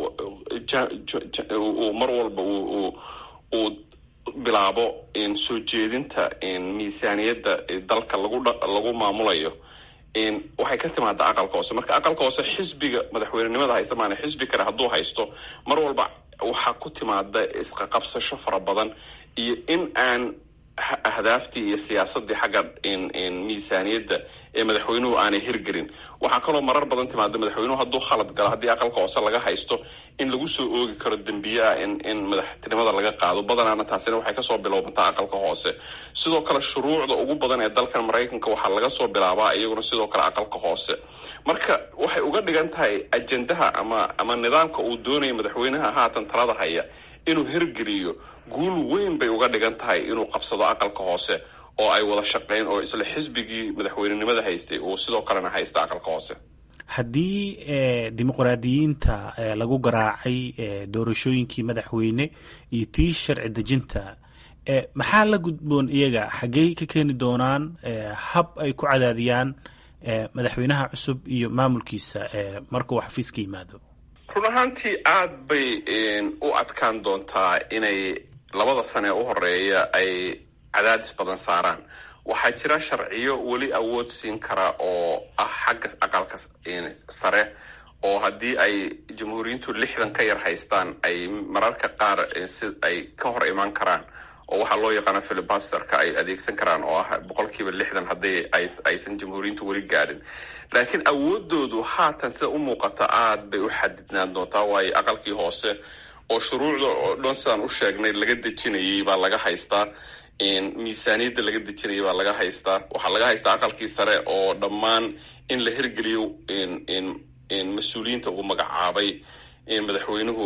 uu mar walba uu bilaabo soo jeedinta miisaaniyadda dalka lagu maamulayo waxay ka timaada aqalka hoose marka aqalka hoose xisbiga madaxweynenimada haysta maana xisbi kale hadduu haysto mar walba waxaa ku timaada isqaqabsasho fara badan iyo in aan ahdaaftii iyo siyaasadii xagga miisaaniyadda ee madaxweynuhu aanay hirgelin waxaa kaloo marar badan timaada madaxweynuhu hadduu khalad galo haddii aqalka hoose laga haysto in lagu soo oogi karo dembiye ah in madaxtinimada laga qaado badanaana taasina waxay kasoo bilowmataa aqalka hoose sidoo kale shuruucda ugu badan ee dalkan maraykanka waxaa laga soo bilaabaa iyaguna sidoo kale aqalka hoose marka waxay uga dhigan tahay ajendaha ama ama nidaamka uu doonaya madaxweynaha haatan talada haya inuu hirgeliyo guul weyn bay uga dhigan tahay inuu qabsado aqalka hoose oo ay wada shaqeyn oo isla xisbigii madaxweynenimada haystay uu sidoo kalena haysta aqalka hoose haddii dimuqraadiyiinta lagu garaacay doorashooyinkii madaxweyne iyo tii sharci dejinta maxaa la gudboon iyaga xaggey ka keeni doonaan hab ay ku cadaadiyaan madaxweynaha cusub iyo maamulkiisa marka uu xafiiska yimaado run ahaantii aad bay u adkaan doontaa inay labada sane ee u horeeya ay cadaadis badan saaraan waxaa jira sharciyo weli awood siin kara oo ah xagga aqalka sare oo haddii ay jamhuuriyiintu lixdan ka yar haystaan ay mararka qaar si ay ka hor imaan karaan oo waxaa loo yaqaana filibasterka ay adeegsan karaan oo ah boqolkiiba lixdan haddii aysan jamhuuriyiintu weli gaadhin laakiin awoodoodu haatan sida u muuqata aad bay u xadidnaan doontaa waayo aqalkii hoose oo shuruucda oo dhan sidaan u sheegnay laga dejinayay baa laga haystaa miisaaniyadda laga dejinayay baa laga haystaa waxaa laga haystaa aqalkii sare oo dhammaan in la hirgeliyo mas-uuliyiinta uu magacaabay madaxweynuhu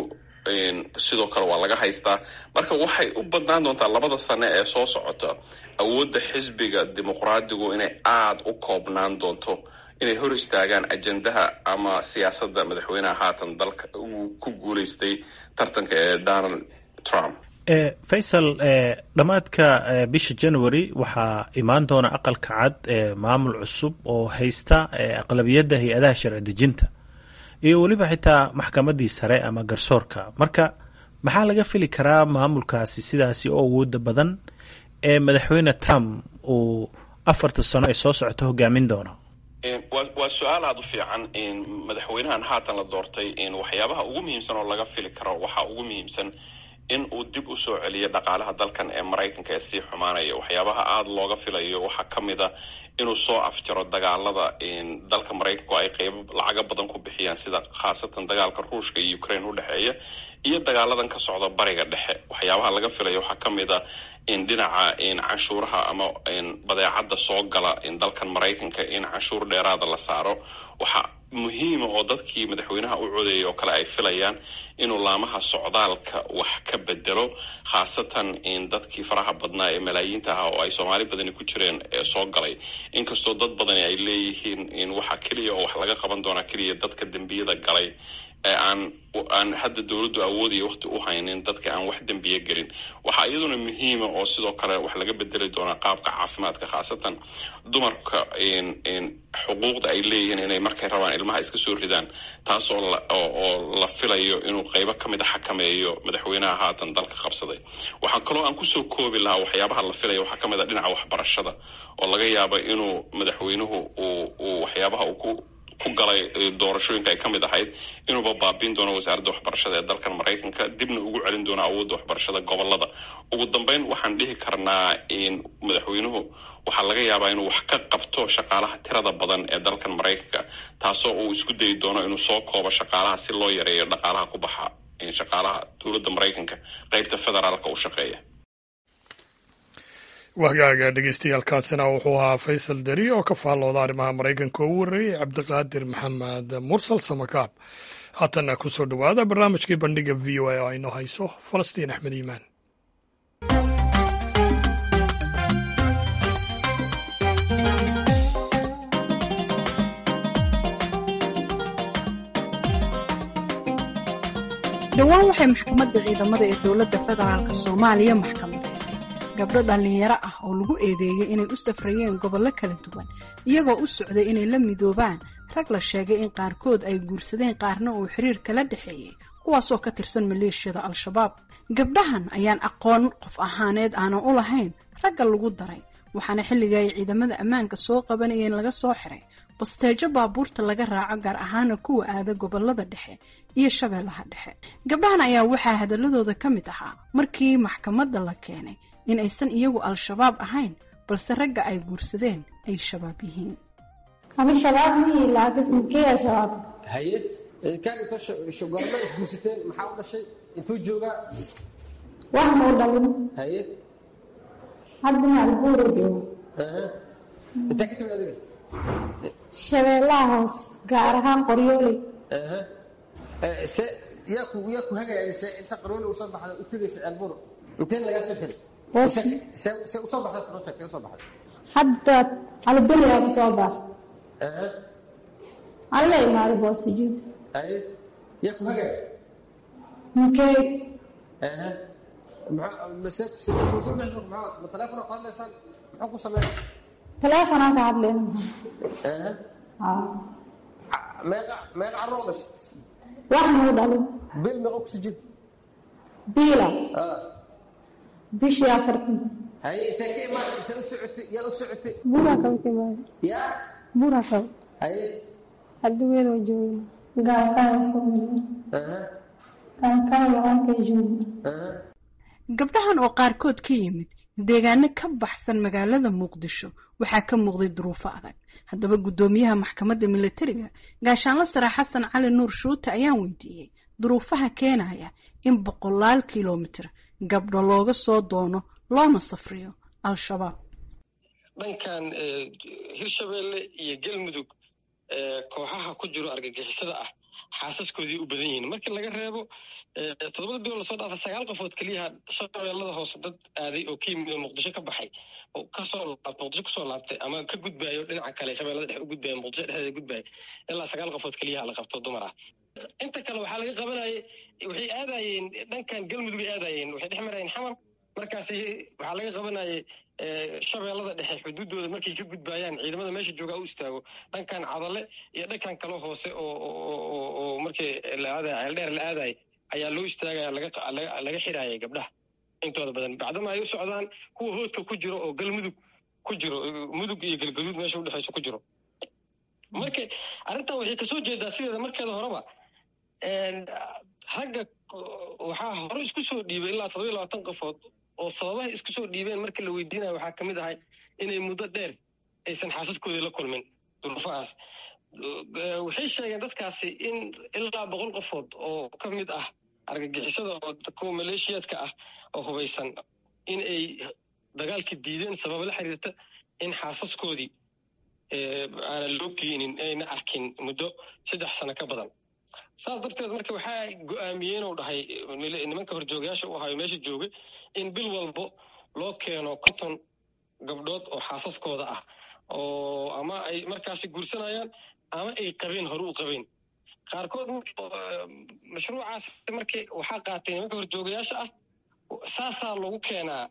sidoo kale waa laga haystaa marka waxay u badnaan doontaa labada sane ee soo socota awoodda xisbiga dimuqraadigu inay aada u koobnaan doonto inay hor istaagaan ajendaha ama siyaasadda madaxweynaha haatan dalka uu ku guuleystay tartanka ee donald trump faysal dhammaadka bisha january waxaa imaan doona aqalka cad maamul cusub oo haysta aqlabiyadda hay-adaha sharci dejinta iyo weliba xitaa maxkamaddii sare ama garsoorka marka maxaa laga fili karaa maamulkaasi sidaasi oo awooda badan ee madaxweyne trump uu afarta sano ee soo socota hogaamin doono waa su-aal aada u fiican madaxweynahan haatan la doortay waxyaabaha ugu muhiimsan oo laga fili karo waxaa ugu muhiimsan in uu dib u soo celiyo dhaqaalaha dalkan ee maraykanka ee sii xumaanaya waxyaabaha aada looga filayo waxaa ka mid a inuu soo afjaro dagaalada dalka maraykanku ay qeybo lacaga badan ku bixiyaan sida khaasatan dagaalka ruushka iyo ukraine udhexeeya iyo dagaaladan ka socda bariga dhexe waxyaabaha laga filayo waxaa ka mid a in dhinaca canshuuraha ama badeecadda soo gala dalkan maraykanka in canshuur dheeraada la saaro waxaa muhiima oo dadkii madaxweynaha u codeeyay oo kale ay filayaan inuu laamaha socdaalka wax ka bedelo khaasatan in dadkii faraha badnaa ee malaayiinta ahaa oo ay soomaali badani ku jireen ee soo galay inkastoo dad badani ay leeyihiin in waxa keliya oo wax laga qaban doonaa keliya dadka dembiyada galay ee aan aan hadda dowladdu awoodaya waqti u haynin dadka aan wax dembiye gelin waxaa iyaduna muhiima oo sidoo kale wax laga bedeli doonaa qaabka caafimaadka khaasatan dumarka xuquuqda ay leeyihiin inay markay rabaan ilmaha iska soo ridaan taas oo oo la filayo inuu qeybo ka mid a xakameeyo madaxweynaha haatan dalka qabsaday waxaa kaloo aan kusoo koobi lahaa waxyaabaha la filaya waxaa ka mid a dhinaca waxbarashada oo laga yaaba inuu madaxweynuhu uu uu waxyaabaha uu ku ku galay doorashooyinka ay ka mid ahayd inuuba baabiin doono wasaaradda waxbarashada ee dalkan maraykanka dibna ugu celin doono awoodda waxbarashada gobolada ugu dambeyn waxaan dhihi karnaa in madaxweynuhu waxaa laga yaabaa inuu wax ka qabto shaqaalaha tirada badan ee dalkan maraykanka taasoo uu isku dayi doono inuu soo koobo shaqaalaha si loo yareeyo dhaqaalaha ku baxa shaqaalaha dowladda maraykanka qeybta federaalka u shaqeeya wahgaaga dhegeystayaaalkaasina wuxuu ahaa faysal deri oo ka faallooda arrimaha maraykanka oo u warreeyay cabdiqaadir maxamed mursal samakaab haatanna ku soo dhowaada barnaamijkii bandhiga v o a oo aynoo hayso falastiin axmed iimaan dhowaan waxay maxkamadda ciidamada ee dowladda federaalk soomaaliya maxkamadaysay gabdho dhallinyaro ah oo lagu eedeeyey inay u safrayeen gobollo kala duwan iyagoo u socday inay la midoobaan rag la sheegay in qaarkood ay guursadeen qaarna uu xiriir kala dhexeeyey kuwaasoo ka tirsan maleeshiyada al-shabaab gabdhahan ayaan aqoon qof ahaaneed aanan u lahayn ragga lagu daray waxaana xilliga ay ciidamada ammaanka soo qabanayeen laga soo xiray basteejo baabuurta laga raaco gaar ahaana kuwa aada gobolada dhexe iyo shabeellaha dhexe gabdhahan ayaa waxaa hadaladooda ka mid ahaa markii maxkamadda la keenay in aysan iyagu al-shabaab ahayn balse ragga ay guursadeen ay shabaab yihiin haye kaan inta goorma isguursateen maxaa u dhashay intuu joogaa wax muu dhalin haye hadda maalbuura joogo intaa ka timid adiga shabeellaha hoos gaar ahaan qoryooley se yaa ku yaa ku hagaya se inta qarooli usoo baxda u tegaysa ceelbur intee lagaa soo xiray se usoo baxda project ee usoo baxda hadda albeliyaa ku soo bax alla imaaday boostijuud haye yaa ku hagaya mukey ma teleefona ku hadlaysaan muxuu ku sameeya teleefonaan ka hadlayna meeqa meeqa carruur dhashay wax muu dhalin bil meeqa ku sijid biila bishii afartan haye intee ka imaan intee u socotay yaa u socotay buuraa kaba ka imaada yaa buuraa kaba haye hadduweedoo jooga gaalkaaga soo mara gaalkaaga halkay jooga gabdhahan oo qaarkood ka yimid deegaano ka baxsan magaalada muqdisho waxaa ka muuqday duruufo adag haddaba guddoomiyaha maxkamadda milatariga gaashaanla sare xasan cali nuur shuute ayaan weydiiyey duruufaha keenaya in boqolaal kilomitir gabdho looga soo doono loona safriyo al-shabaab dhankan hirshabeelle iyo galmudug kooxaha ku jiro argagixisada ah xaasaskoodii u badan yihiin markii laga reebo toddobada bilood lasoo dhaafa sagaal qofood keliyaha shabeellada hoose dad aaday oo ka yimid oo muqdisho ka baxay oo kasoo laabtay muqdisho kusoo laabtay ama ka gudbaayo dhinaca kale shabeellada dhexe u gudbaya muqdisho dhexdeeda gudbaya ilaa sagaal qofood keliyaha la qabto dumar ah inta kale waxaa laga qabanayay waxay aadayeen dhankan galmudugay aadayeen waxay dhex marayeen xamar markaas waxaa laga qabanayay shabeellada dhexe xuduuddooda markay ka gudbaayaan ciidamada meesha joogaa u istaago dhankan cadale iyo dhankan kale hoose oo markii la aadaya ceeldheer la aadaya ayaa loo istaagaya laga xiraayay gabdhaha intooda badan bacdama ay u socdaan kuwa hoodka ku jiro oo galmudug ku jiro mudug iyo galgaduud meesha udhexayso ku jiro marka arrintan waxay kasoo jeedaa sideeda markeeda horeba ragga waxaa hore isku soo dhiibay ilaa todoba iyo labaatan qofood oo sababaha isku soo dhiibeen marka la weydiinayo waxaa kamid ahay inay muddo dheer aysan xaasaskoodii la kulmin duruufahaas waxay sheegeen dadkaasi in ilaa boqol qofood oo ka mid ah argagixisada oo kuwa maleeshiyaadka ah oo hubaysan in ay dagaalka diideen sababa la xiriirta in xaasaskoodii aanan loo geenin ayna arkin muddo saddex sano ka badan saas darteed marka waxaa go-aamiyeen uu dhahay nimanka horjoogayaasha u ahayo meesha joogay in bil walbo loo keeno konton gabdhood oo xaasaskooda ah oo ama ay markaasi guursanayaan ama ay qabeen hore u qabeen qaarkood mashruucaas markii waxaa qaatay nimanka horjoogayaasha ah saasaa lagu keenaa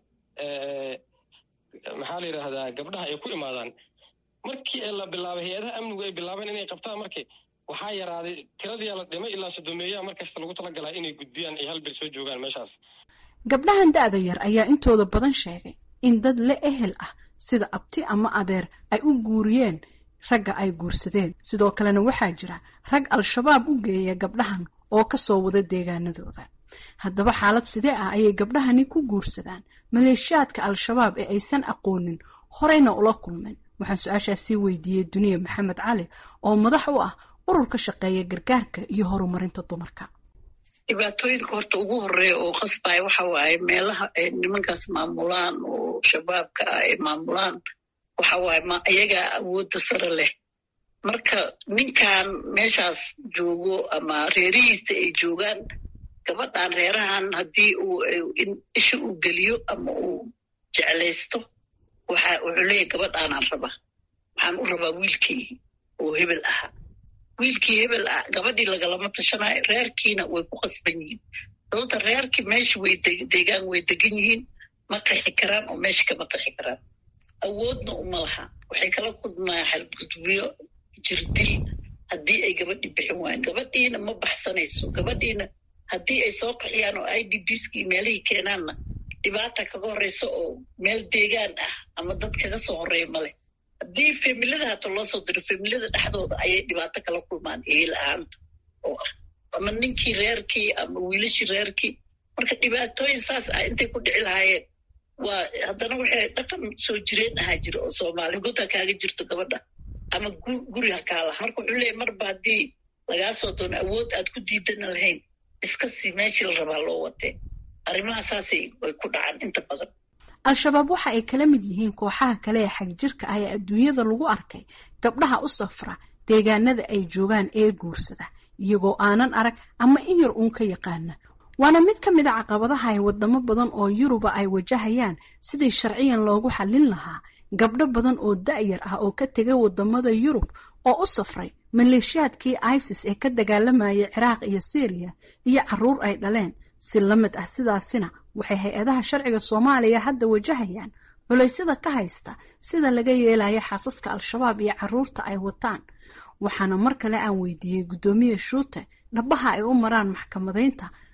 maxaa la yidhaahdaa gabdhaha ay ku imaadaan markii la bilaabay hay-adaha amnigu ay bilaabeen inay qabtaan markii waxaa yaraaday tiradii la dhimay ilaa sodomeeyaha markasta lagu talagalaa inay gudbiyaan ay hal bil soo joogaan meeshaas gabdhahan da-da yar ayaa intooda badan sheegay in dad la ehel ah sida abti ama adeer ay u guuriyeen ragga ay guursadeen sidoo kalena waxaa jira rag al-shabaab u geeya gabdhahan oo ka soo wada deegaanadooda haddaba xaalad sidee ah ayay gabdhahani ku guursadaan maleeshiyaadka al-shabaab ee aysan aqoonin horeyna ula kulmeen waxaan su-aashaas sii weydiiyey duniya maxamed cali oo madax u ah urur ka shaqeeya gargaarka iyo horumarinta dumarka dhibaatooyinka horta ugu horeeya oo qasbaya waxa waaye meelaha ay nimankaas maamulaan oo shabaabka ah ay maamulaan waxa waaye ma iyagaa awoodda sare leh marka ninkan meeshaas joogo ama reerihiisa ay joogaan gabadhan reerahan haddii uu in isha uu geliyo ama uu jeclaysto waxa wuxuu leeyahy gabadhaanaan raba waxaan u rabaa wiilkii oo hebel ahaa wiilkii hebel ah gabadhii lagalama tashanayo reerkiina way ku qasban yihiin sababta reerkii meesha way deegaan way degan yihiin ma qexi karaan oo meesha kama qexi karaan awoodna uma laha waxay kala kulmayaan xadgudubyo jirdil haddii ay gabadhii bixin waayeen gabadhiina ma baxsanayso gabadhiina haddii ay soo qaxiyaan oo i d bskii meelihii keenaanna dhibaata kaga horeysa oo meel deegaan ah ama dad kaga soo horeeya maleh haddii familada hata loo soo diro familada dhexdooda ayay dhibaato kala kulmaan ehel ahaanta oo ah ama ninkii reerkii ama wiilashii reerkii marka dhibaatooyin saas ah intay ku dhici lahaayeen waa haddana waxay dhaqan soo jireen ahaa jira oo soomaali god ha kaaga jirto gabadha ama guri ha kaalaha marka wuxuu leeyahy marba haddii lagaa soo doono awood aad ku diidana lahayn iska sii meeshii la rabaa loo watee arrimaha saasay way ku dhacaan inta badan al-shabaab waxa ay kala mid yihiin kooxaha kale ee xagjirka ah ee adduunyada lagu arkay gabdhaha u safra deegaanada ay joogaan ee guursada iyagoo aanan arag ama in yar uun ka yaqaana waana mid ka mid a caqabadaha ay wadamo badan oo yuruba ay wajahayaan sidii sharciyan loogu xallin lahaa gabdho badan oo da-yar ah oo ka tegay wadamada yurub oo u safray maleeshiyaadkii isis ee ka dagaalamayay ciraaq iyo syriya iyo caruur ay dhaleen si la mid ah sidaasina waxay hay-adaha sharciga soomaaliya hadda wajahayaan culaysyada ka haysta sida laga yeelaya xaasaska al-shabaab iyo caruurta ay wataan waxaana mar kale aan weydiiyey guddoomiye shuute dhabaha ay u maraan maxkamadaynta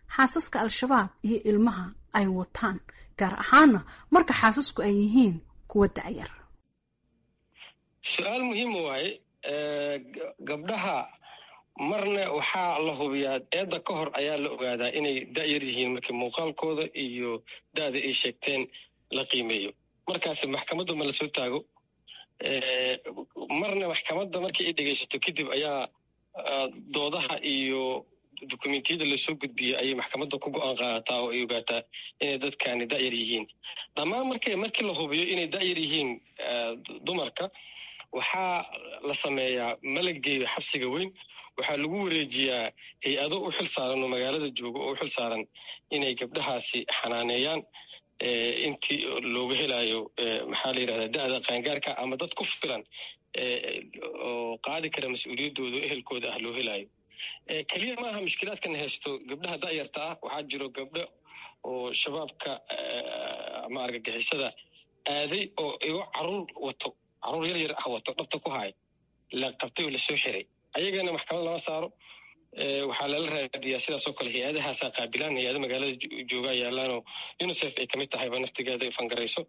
xaasaska al-shabaab iyo ilmaha ay wataan gaar ahaana marka xaasasku ay yihiin kuwa da'yar su-aal muhiima waaye gabdhaha marna waxaa la hubiyaa eedda ka hor ayaa la ogaadaa inay da'yar yihiin markii muuqaalkooda iyo da'da ay sheegteen la qiimeeyo markaas maxkamadda ma la soo taago marna maxkamadda markii ay dhegaysato kadib ayaa doodaha iyo dukumentiyada lasoo gudbiya ayay maxkamadda ku go-aan qaadataa oo ay ogaataa inay dadkani da'yar yihiin dhammaan marka markii la hubiyo inay da'yar yihiin dumarka waxaa la sameeyaa malageeyo xabsiga weyn waxaa lagu wareejiyaa hay-ado u xil saaran oo magaalada jooga oo u xil saaran inay gabdhahaasi xanaaneeyaan intii looga helayo maxaa la yidhahdaa da'da qaangaarka ama dad ku filan oo qaadi kara mas-uuliyaddooda o ehelkooda ah loo helayo keliya maaha mushkilaadkan haysto gabdhaha da'yarta ah waxaa jiro gabdho oo shabaabka ama argagixisada aaday oo igo caruur wato caruur yar yar ah wato dhabta ku haay la qabtay oo lasoo xiray ayagana maxkamad lama saaro waxaa lala raadiyaa sidaasoo kale hay-adahaasaa qaabilaan hay-ada magaalada joogaa yaalaanoo unicef ay kamid tahayba naftigeeda ay fangarayso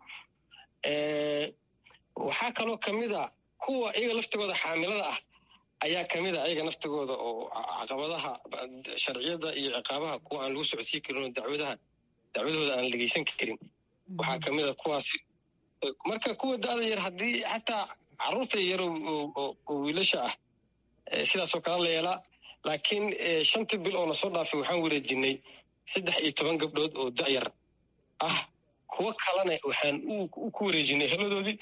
waxaa kaloo kamid a kuwa iyaga laftigooda xaamilada ah ayaa kamid a ayaga naftigooda oo caqabadaha sharciyada iyo ciqaabaha kuwa aan lagu socodsiin karin oo dacwadaha dacwadooda aan dhegeysan karin waxaa kamid a kuwaasi marka kuwa da'da yar haddii xataa caruurta yar oo wiilasha ah sidaasoo kale la yeelaa laakiin shantii bil oo lasoo dhaafay waxaan wareejinay saddex iyo toban gabdhood oo da'yar ah kuwo kalena waxaan ku wareejinay heladoodii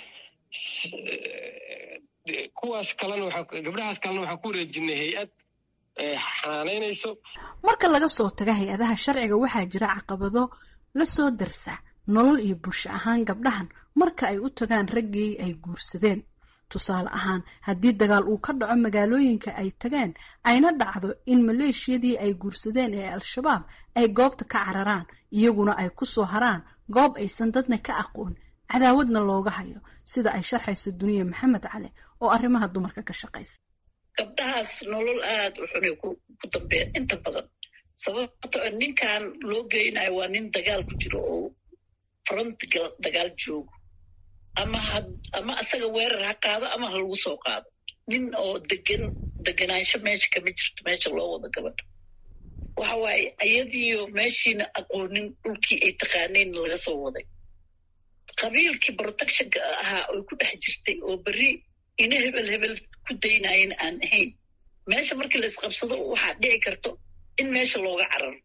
kuwaas kalena gabdhahaas kalena waxaan ku wareejinay hay-ad xanaanaynayso marka laga soo taga hay-adaha sharciga waxaa jira caqabado la soo darsa nolol iyo bulsho ahaan gabdhahan marka ay u tagaan raggii ay guursadeen tusaale ahaan haddii dagaal uu ka dhaco magaalooyinka ay tageen ayna dhacdo in maleeshiyadii ay guursadeen ee al-shabaab ay goobta ka cararaan iyaguna ay ku soo haraan goob aysan dadna ka aqoon cadaawadna looga hayo sida ay sharxayso duniya maxamed cali oo arrimaha dumarka ka shaqaysa gabdhahaas nolol aad u xunay ku dambeyn inta badan sababto ninkan loo geynayo waa nin dagaal ku jiro oo front dagaal joogo ama ama asaga weerar ha qaado ama ha lagu soo qaado nin oo degan deganaansho meesha kama jirto meesha loo wado gabadha waxa waaye ayadiiyo meeshiina aqoonin dhulkii ay taqaaneen laga soo waday qabiilkii protectionka ahaa oy ku dhex jirtay oo berri ina hebel hebel ku daynayen aan ahayn meesha markii laisqabsado waxaa dhici karto in meesha looga cararo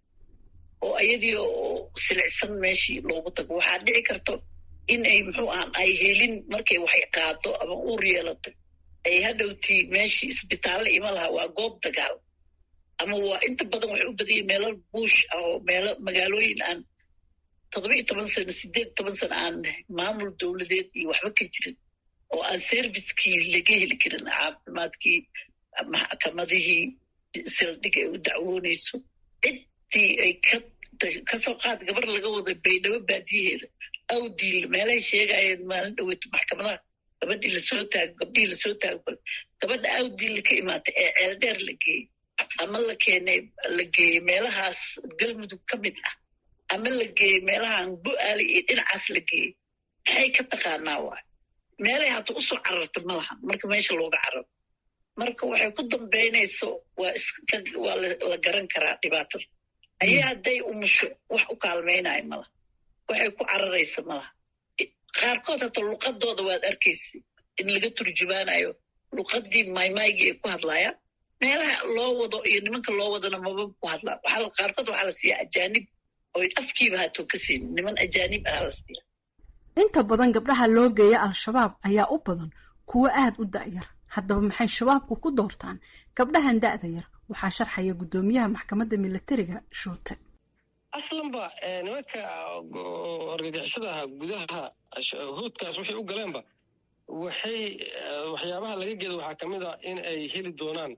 oo ayadii oo silicsan meeshii loogu tago waxaa dhici karto in ay muxuu ahaan ay helin markay waxay qaado ama uur yeelato ay hadhowtii meeshii isbitaalle ima laha waa goob dagaal ama waa inta badan waxay u badanyeen meelo buush ah oo meelo magaalooyin aan toddoba iyo toban sano sideed toban sano aan maamul dowladeed iyo waxba ka jirin oo aan serviskii laga heli karin caafimaadkii maxkamadihii sildhig ay u dacwoonayso ciddii ay ka kasoo qaad gabar laga wada baydhabo baadiyaheeda awdiil meelahay sheegayeen maalin dhaweyto maxkamadaha gabadhii lasoo taago gabdhihii lasoo taago gabadha awdiil ka imaatay ee ceeldheer la geeyey ama la keenay la geeyey meelahaas galmudug ka mid ah ama la geeyey meelahaan bu-aali iyo dhinacaas la geeyey maxay ka taqaanaa waay meelay hata usoo cararta ma lahan marka meesha looga cararo marka waxay ku dambaynayso waa waa la garan karaa dhibaatada ayay hadday umusho wax u kaalmaynayo malaha waxay ku cararaysa malaha qaarkood hata luqadooda waad arkaysa in laga turjumaanayo luqadii maymaygii ay ku hadlayaan meelaha loo wado iyo nimanka loo wadana maba ku hadlaan waxaa qaarkood waxaa la siiyaa ajaanib oy afkiiba haatoo ka siin niman ajaanib ahaa la siiya inta badan gabdhaha loo geeya al-shabaab ayaa u badan kuwo aad u da'yar haddaba maxay shabaabku ku doortaan gabdhahan da'da yar waxaa sharxaya guddoomiyaha maxkamadda milatariga shuute aslanba nimanka argagixisada ahaa gudaha hoodkaas waxay u galeenba waxay waxyaabaha laga geeda waxaa ka mid a in ay heli doonaan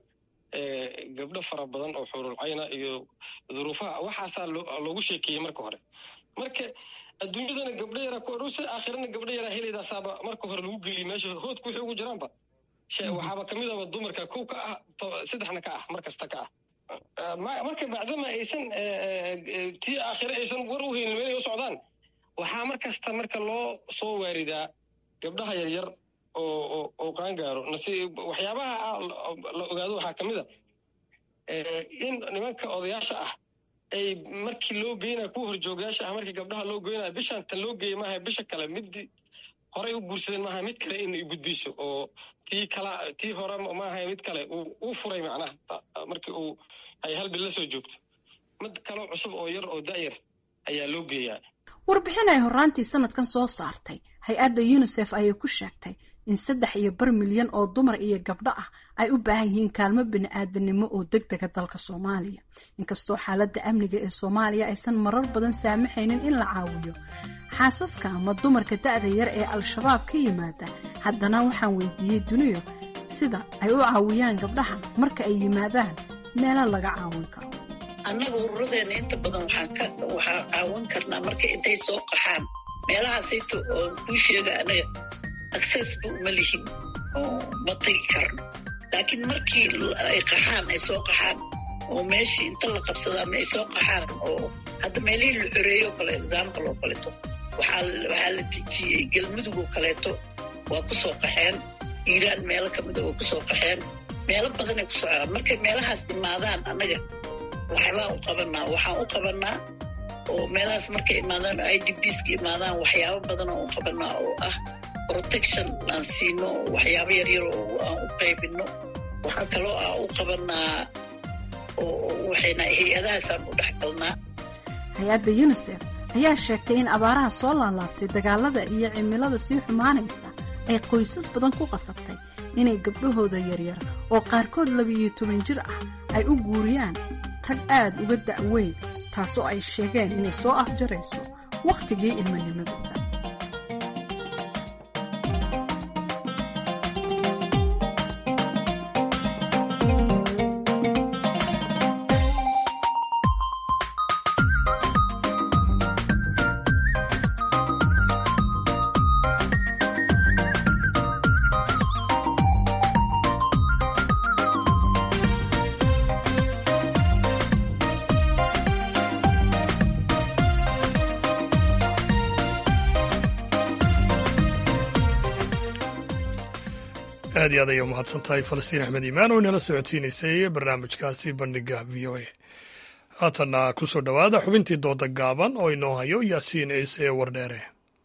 gabdho fara badan oo xurulcayna iyo duruufaha waxaasaa loogu sheekeeyey marka hore marka adduunyadana gabdho yaraa ku oruse aakhirana gabdho yaraa helaydasaaba marka hore lagu geliyey meesha hoodka wixii ugu jiraanba waxaaba kamid aba dumarka kow ka ah saddexna ka ah mar kasta ka ah marka bacdama aysan tii aakhire aysan war u haynin meelay u socdaan waxaa mar kasta marka loo soo waaridaa gabdhaha yaryar oo oo qaangaaro waxyaabaha la ogaado waxaa ka mid a in nimanka odayaasha ah ay markii loo geynaya kuwa horjoogayaasha ah markii gabdhaha loo geynaya bishaan tan loo geeyay maaha bisha kale midii horey u guursadeen maaha mid kale inay gudbiso oo tii kala tii hore maaha mid kale uu furay macnaha markii uu ay hal bil la soo joogto mid kaloo cusub oo yar oo da'yar ayaa loo geeyaa warbixin ay horraantii sanadkan soo saartay hay-adda unisef ayay ku sheegtay in saddex iyo bar milyan oo dumar iyo gabdho ah ay u baahan yihiin kaalmo bini-aadanimo oo deg dega dalka soomaaliya inkastoo xaaladda amniga ee soomaaliya aysan marar badan saamaxaynin in la caawiyo xaasaska ama dumarka da'da yar ee al-shabaab ka yimaada haddana waxaan weydiiyey duniyo sida ay u caawiyaan gabdhahan marka ay yimaadaan meelo laga caawin karo annaga ururadeenna inta badan waxaa caawin karnaa marka intay soo qaxaan meelahaasayta oo kuu sheega anaga aksesba uma lihin oo ma tagi karno laakiin markii ay qaxaan ay soo qaxaan oo meeshii inta la qabsada ama ay soo qaxaan oo hadda meelihii la xoreeyo kale example oo kaleeto waxaa la dejiyey galmudug oo kaleeto waa ku soo qaxeen iiraan meelo kamida waa ku soo qaxeen meelo badanay ku socdaan markay meelahaas imaadaan annaga waxbaa u qabanaa waxaan u qabanaa oo meelahaas markay imaadaan i d bska imaadaan waxyaabo badan oo u qabanaa oo ah protection aan siino waxyaabo yaryar oo aan u qaybino waxaa kaloo ah u qabanaa waxayna hay-adahaasaan u dhex galnaa hay-adda unisef ayaa sheegtay in abaaraha soo laalaabtay dagaalada iyo cimilada sii xumaanaysa ay qoysas badan ku qasabtay inay gabdhahooda yaryar oo qaarkood labiiyo toban jir ah ay u guuriyaan rag aad uga da'weyn taasoo ay sheegeen inay soo afjarayso wakhtigii ilmanimadooda aad iyo aad ayay umahadsan tahay falastiin axmed iimaan oo inala socodsiinaysay barnaamijkaasi bandhiga v o a haatanna ku soo dhowaada xubintii dooda gaaban oo inoo hayo yaasiin ciise wardheere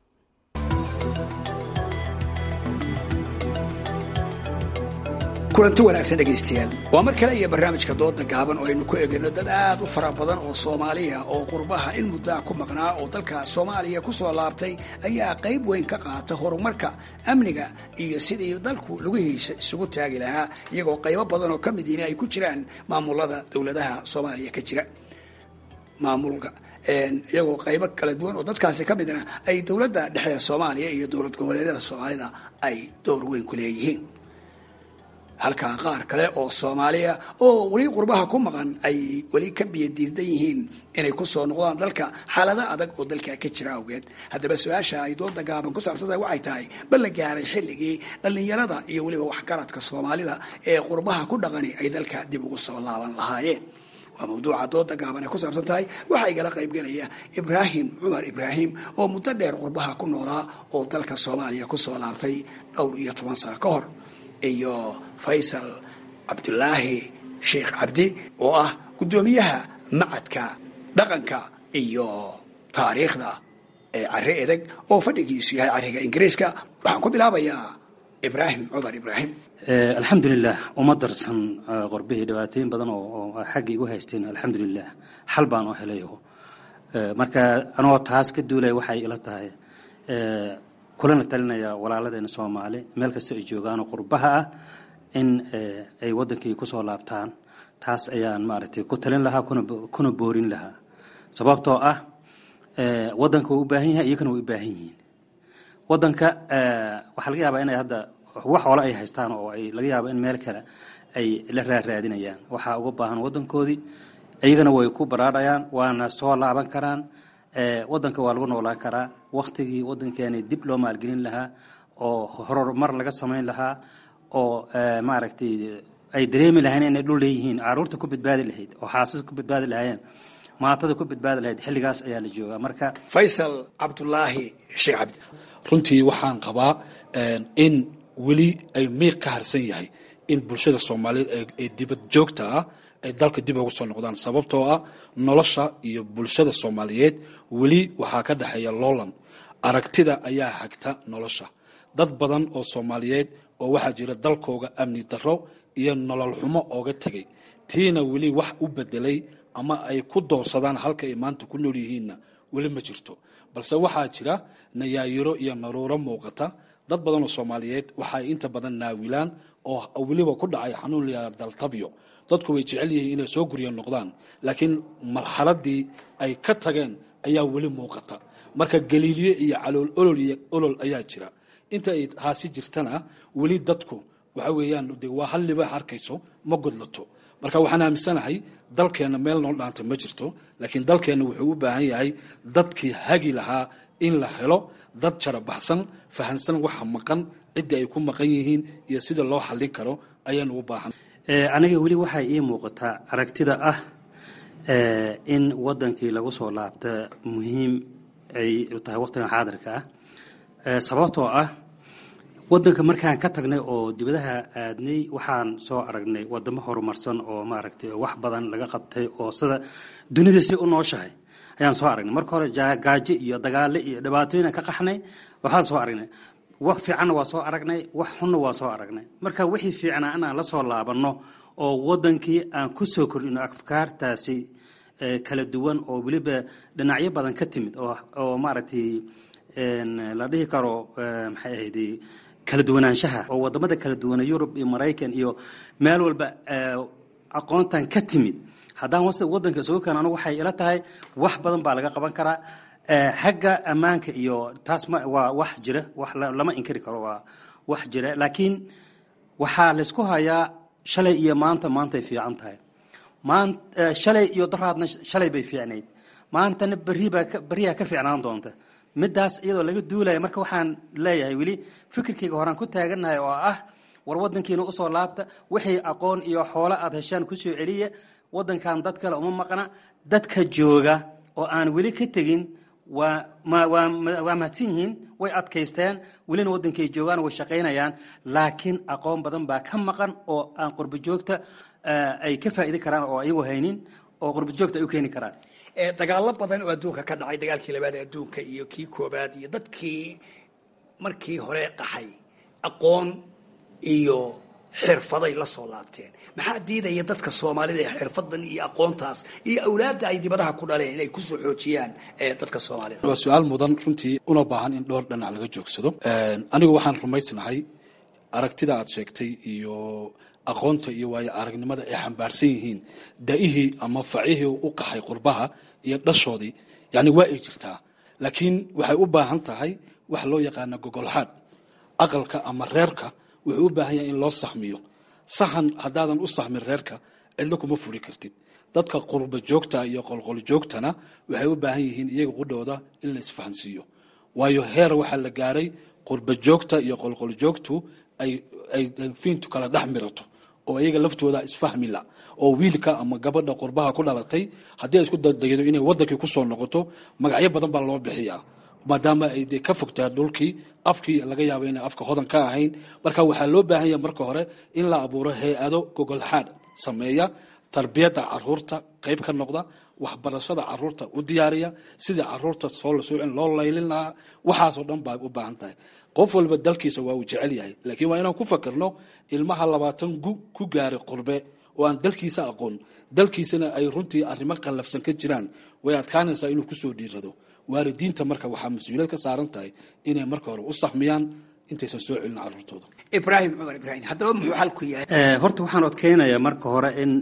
kulanti wanaagsan dhegaystayaal waa mar kale iyo barnaamijka dooda gaaban oo aynu ku egayno dad aad u fara badan oo soomaaliya oo qurbaha in muddaa ku maqnaa oo dalka soomaaliya ku soo laabtay ayaa qayb weyn ka qaata horumarka amniga iyo sidii dalku lugihiisa isugu taagi lahaa iyagoo qaybo badan oo ka midiina ay ku jiraan maamulada dowladaha soomaaliya ka jira maamulka iyagoo qaybo kala duwan oo dadkaasi ka midna ay dowladda dhexe soomaaliya iyo dowlad goboleedyada soomaalida ay door weyn ku leeyihiin halkaa qaar kale oo soomaaliya oo weli qurbaha ku maqan ay weli ka biyadiidan yihiin inay ku soo noqdaan dalka xaalado adag oo dalka ka jira awgeed haddaba su-aasha ay dooda gaaban ku saabsanta waxay tahay bal la gaaray xilligii dhallinyarada iyo weliba waxgaradka soomaalida ee qurbaha ku dhaqani ay dalka dib ugu soo laaban lahaayeen waa mawduuca dooda gaaban ay ku saabsan tahay waxaa igala qaybgelaya ibraahim cumar ibraahim oo muddo dheer qurbaha ku noolaa oo dalka soomaaliya kusoo laabtay dhowr iyo toban sano ka hor iyo faysal cabdulaahi sheekh cabdi oo ah guddoomiyaha macadka dhaqanka iyo taariikhda ee cari edeg oo fadhigiisu yahay cariga ingiriiska waxaan ku bilaabayaa ibraahim cumar ibraahim alxamdulilah uma darsan qorbihii dhibaatooyin badan oo xagga igu haysteen alxamdulilah xal baan oo helay marka anoo taas ka duulaya waxay ila tahay kulana talinaya walaaladeena soomaali meel kasta ay joogaanoo qurbaha ah in ay wadankii kusoo laabtaan taas ayaan maaragtay ku talin lahaa kuna boorin lahaa sababtoo ah wadanka wuu u baahan yahay iyagana way u baahan yihiin wadanka waxaa laga yaabaa inay hadda wax hole ay haystaan oo ay laga yaabo in meel kale ay la raaraadinayaan waxaa uga baahan wadankoodii iyagana way ku baraarhayaan waana soo laaban karaan wadanka waa lagu noolaan karaa waktigii wadankeeni dib loo maalgelin lahaa oo horumar laga samayn lahaa oo maaragtay ay dareemi lahayn inay dhul leeyihiin caruurta ku badbaadi lahayd oo xaasas ku badbaadi lahaayeen maatada ku badbaadi lahayd xilligaas ayaa la joogaa marka faysal cabdulaahi sheekh cabdi runtii waxaan qabaa in weli ay miiq ka harsan yahay in bulshada soomaaliyeed ee dibad joogta ah ay dalka dib ugu soo noqdaan sababtoo ah nolosha iyo bulshada soomaaliyeed weli waxaa ka dhexeeya loolan aragtida ayaa hagta nolosha dad badan oo soomaaliyeed oo waxaa jira dalkooga amni darro iyo nolol xumo ooga tegay tiina weli wax u bedelay ama ay ku doorsadaan halka ay maanta ku nool yihiinna weli ma jirto balse waxaa jira nayaayiro iyo naruuro muuqata dad badan oo soomaaliyeed waxaay inta badan naawilaan oo weliba ku dhacay xanuun layaa daltabyo dadku way jecel yihiin inay soo gurya noqdaan laakiin marxaladii ay ka tageen ayaa weli muuqata marka galiilyo iyo calool olol iyo olol ayaa jira inta ay taasi jirtana weli dadku waxa weeyaan de waa hal libaax arkayso ma godlato marka waxaan aaminsanahay dalkeenna meel noo dhaanta ma jirto laakiin dalkeenna wuxuu u baahan yahay dadkii hagi lahaa in la helo dad jarabaxsan fahansan waxa maqan ciddii ay ku maqan yihiin iyo sida loo xallin karo ayaanu u baahan aniga weli waxay ii muuqataa aragtida ah in wadankii lagu soo laabta muhiim ay tahay waqtigan xaadirka ah sababtoo ah wadanka markaan ka tagnay oo dibadaha aadnay waxaan soo aragnay wadamo horumarsan oo maaragtay wax badan laga qabtay oo sida dunida si u nooshahay ayaan soo aragnay marka hore gaajo iyo dagaale iyo dhibaatooyin ka qaxnay waxaan soo aragnay wax fiicanna waa soo aragnay wax xunna waa soo aragnay marka wixii fiicnaa inaan la soo laabanno oo wadankii aan ku soo kordhino afkaartaasi kala duwan oo weliba dhinacyo badan ka timid oo maaragtay la dhihi karo maxay ahayd kala duwanaanshaha oo wadamada kala duwana yurub iyo maraykan iyo meel walba aqoontan ka timid haddaan wadanka isugu keeno anigu waxay ila tahay wax badan baa laga qaban karaa xagga ammaanka iyo taas ma waa wax jira wax lama inkari karo waa wax jira laakiin waxaa laysku hayaa shalay iyo maanta maantay fiican tahay maan shalay iyo daraadna shalay bay fiicnayd maantana berribaa berriyaa ka fiicnaan doonta midaas iyadoo laga duulaya marka waxaan leeyahay weli fikirkayga horaan ku taagannahay oo ah war wadankiina usoo laabta wixii aqoon iyo xoolo aad heshaan kusoo celiya wadankan dad kale uma maqna dadka jooga oo aan weli ka tegin waa waa mahadsan yihiin way adkaysteen welina wadankay joogaan way shaqaynayaan laakiin aqoon badan baa ka maqan oo aan qurbo joogta ay ka faa'idi karaan oo ayagu haynin oo qurbo joogta ay u keeni karaan dagaalo badan oo adduunka ka dhacay dagaalkii labaad ee adduunka iyo kii koobaad iyo dadkii markii hore qaxay aqoon iyo xirfaday la soo laabteen maxaa diidaya dadka soomaalida ee xirfadan iyo aqoontaas iyo awlaadda ay dibadaha ku dhaleen inay kusoo xoojiyaan dadka soomaalida waa su-aal mudan runtii una baahan in dhowr dhinac laga joogsado anigu waxaan rumaysnahay aragtida aad sheegtay iyo aqoonta iyo waayo aragnimada ay xambaarsan yihiin da-ihii ama facihii u qaxay qurbaha iyo dhashoodii yani waa ay jirtaa laakiin waxay u baahan tahay wax loo yaqaana gogolxaad aqalka ama reerka wuxuu u baahan yahay in loo saxmiyo sahan haddaadan u saxmin reerka cidlo kuma furi kartid dadka qurba joogta iyo qolqol joogtana waxay u baahan yihiin iyaga qudhooda in la isfahansiiyo waayo heer waxaa la gaaray qurba joogta iyo qolqol joogtu ay ay fiintu kala dhex mirato oo iyaga laftooda isfahmila oo wiilka ama gabadha qurbaha ku dhalatay haddii ay isku daydo inay wadankii kusoo noqoto magacyo badan baa loo bixiyaa maadaama ay de ka fogtaa dhulkii afkii laga yaabo inay afka hodan ka ahayn marka waxaa loo baahan yahay marka hore in la abuuro hay-ado gogolxaad sameeya tarbiyadda caruurta qayb ka noqda waxbarashada caruurta u diyaariya sidii caruurta soo la soocin loo laylin lahaa waxaasoo dhan baa u baahan tahay qof walba dalkiisa waa uu jecel yahay laakiin waa inaan ku fakirno ilmaha labaatan gu ku gaaray qurbe oo aan dalkiisa aqoon dalkiisana ay runtii arrimo qallafsan ka jiraan way adkaanaysaa inuu kusoo dhiirado waalidiinta marka waxaa mas-uuliyad ka saaran tahay inay marka hore u saxmiyaan intaysan soo celin caruurtooda ibraahim cumar ibraahim haddaba muxuu xalku yahay horta waxaan odkeynayaa marka hore in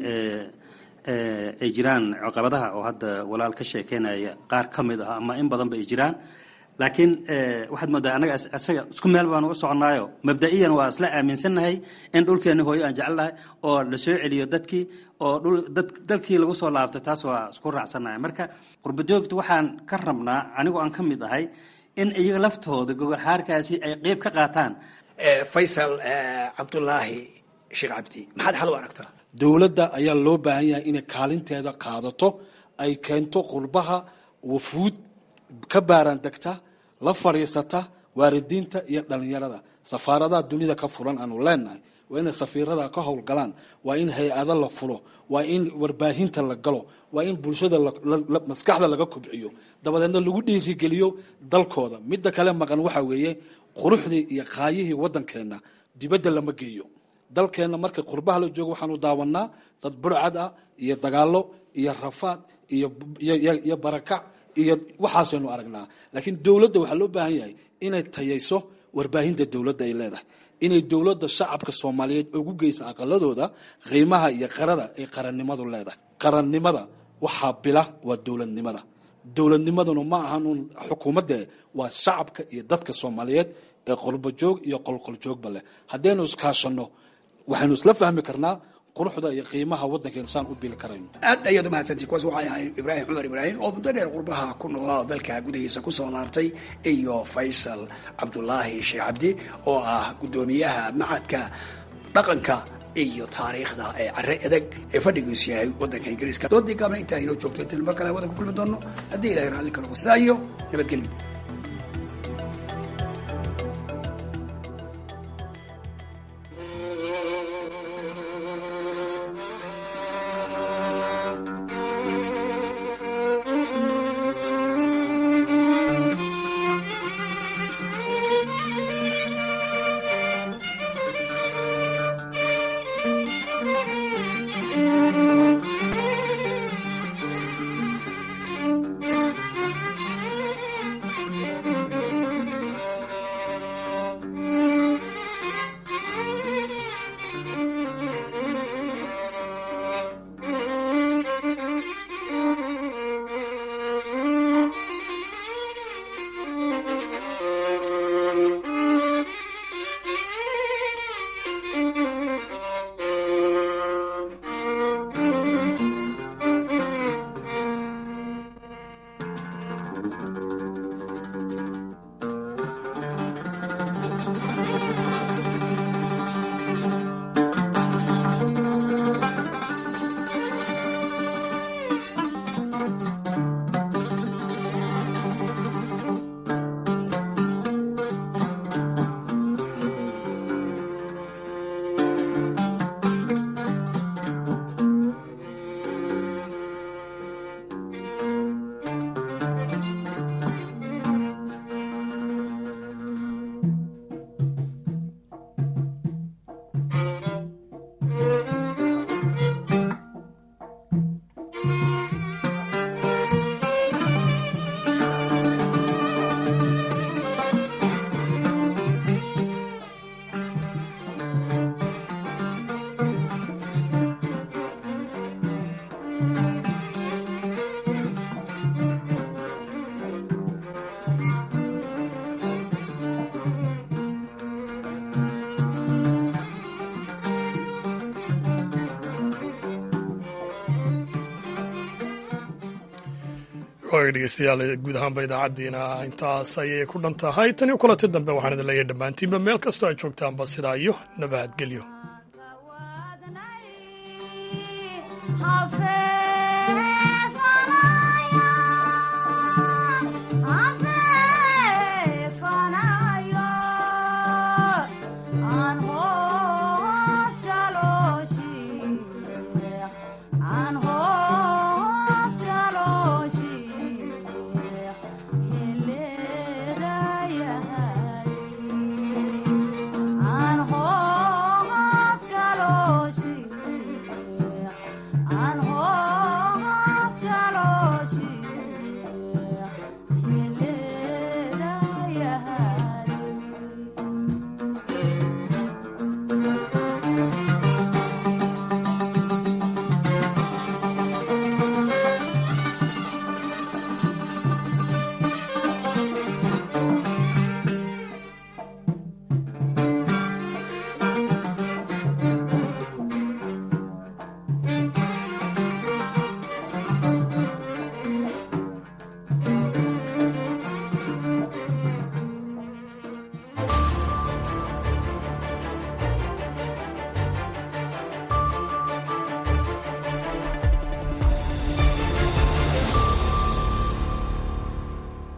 ay jiraan caqabadaha oo hadda walaal ka sheekeynaya qaar ka mid ah ama in badanba ay jiraan laakiin waxaad moodaa anaga isaga isku meel baanu u soconaayo mabda'iyan waa isla aaminsannahay in dhulkeenna hooyo aan jecelnahay oo la soo celiyo dadkii oo dhul dad dalkii lagu soo laabto taas waa isku raacsannahay marka qurbajoogta waxaan ka rabnaa anigoo aan ka mid ahay in iyaga laftooda gogol xaarkaasi ay qeyb ka qaataan faysal cabdulaahi sheekh cabdi maxaad xal u aragtaa dowladda ayaa loo baahan yahay inay kaalinteeda qaadato ay keento qurbaha wafuud ka baaraan degta la fadhiisata waalidiinta iyo dhallinyarada safaaradaha dunida ka furan aanu leenahay waa inay safiirada ka howlgalaan waa in hay-ado la fulo waa in warbaahinta la galo waa in bulshada maskaxda laga kobciyo dabadeedna lagu dhiirigeliyo dalkooda midda kale maqan waxa weeye quruxdii iyo qaayihii waddankeenna dibadda lama geeyo dalkeenna marka qurbaha la joogo waxaanu daawanaa dad burcad ah iyo dagaallo iyo rafaad iyo barakac iyo waxaasaynu aragnaa laakiin dowladda waxaa loo baahan yahay inay tayayso warbaahinta dowladda ay leedahay inay dowladda shacabka soomaaliyeed ugu geysa aqaladooda qiimaha iyo qarada ay qarannimadu leedahay qarannimada waxaa bila waa dowladnimada dowladnimaduna ma ahan uun xukuumadde waa shacabka iyo dadka soomaaliyeed ee qolbojoog iyo qolqoljoogba leh haddaynu iskaashanno waxaynu isla fahmi karnaa quruxda iyo qiimaha waddankeena saan u bili karayno aad ayaad umahadsantii kuwaas waxay ahayd ibraahim cumar ibraahim oo muddo dheer qurbaha ku noolaa oo dalka gudahiisa ku soo laabtay iyo faysal cabdulaahi sheekh cabdi oo ah guddoomiyaha macadka dhaqanka iyo taariikhda ee care adag ee fadhigiisu yahay waddanka ingiriiska doodii gaabna intaa inoo joogto intaanu mar kale wadan ku kulmi doono haddii ilahay raalli ka noqo sidaa iyo nabadgelyo waga dhegeystayaal guud ahaanba idaacaddiina intaas ayay ku dhan tahay tan iyo kulanti dambe waxaan idin leeyahay dhammaantiinba meel kastoo aad joogtaanba sidaa iyo nabadgelyo Hafe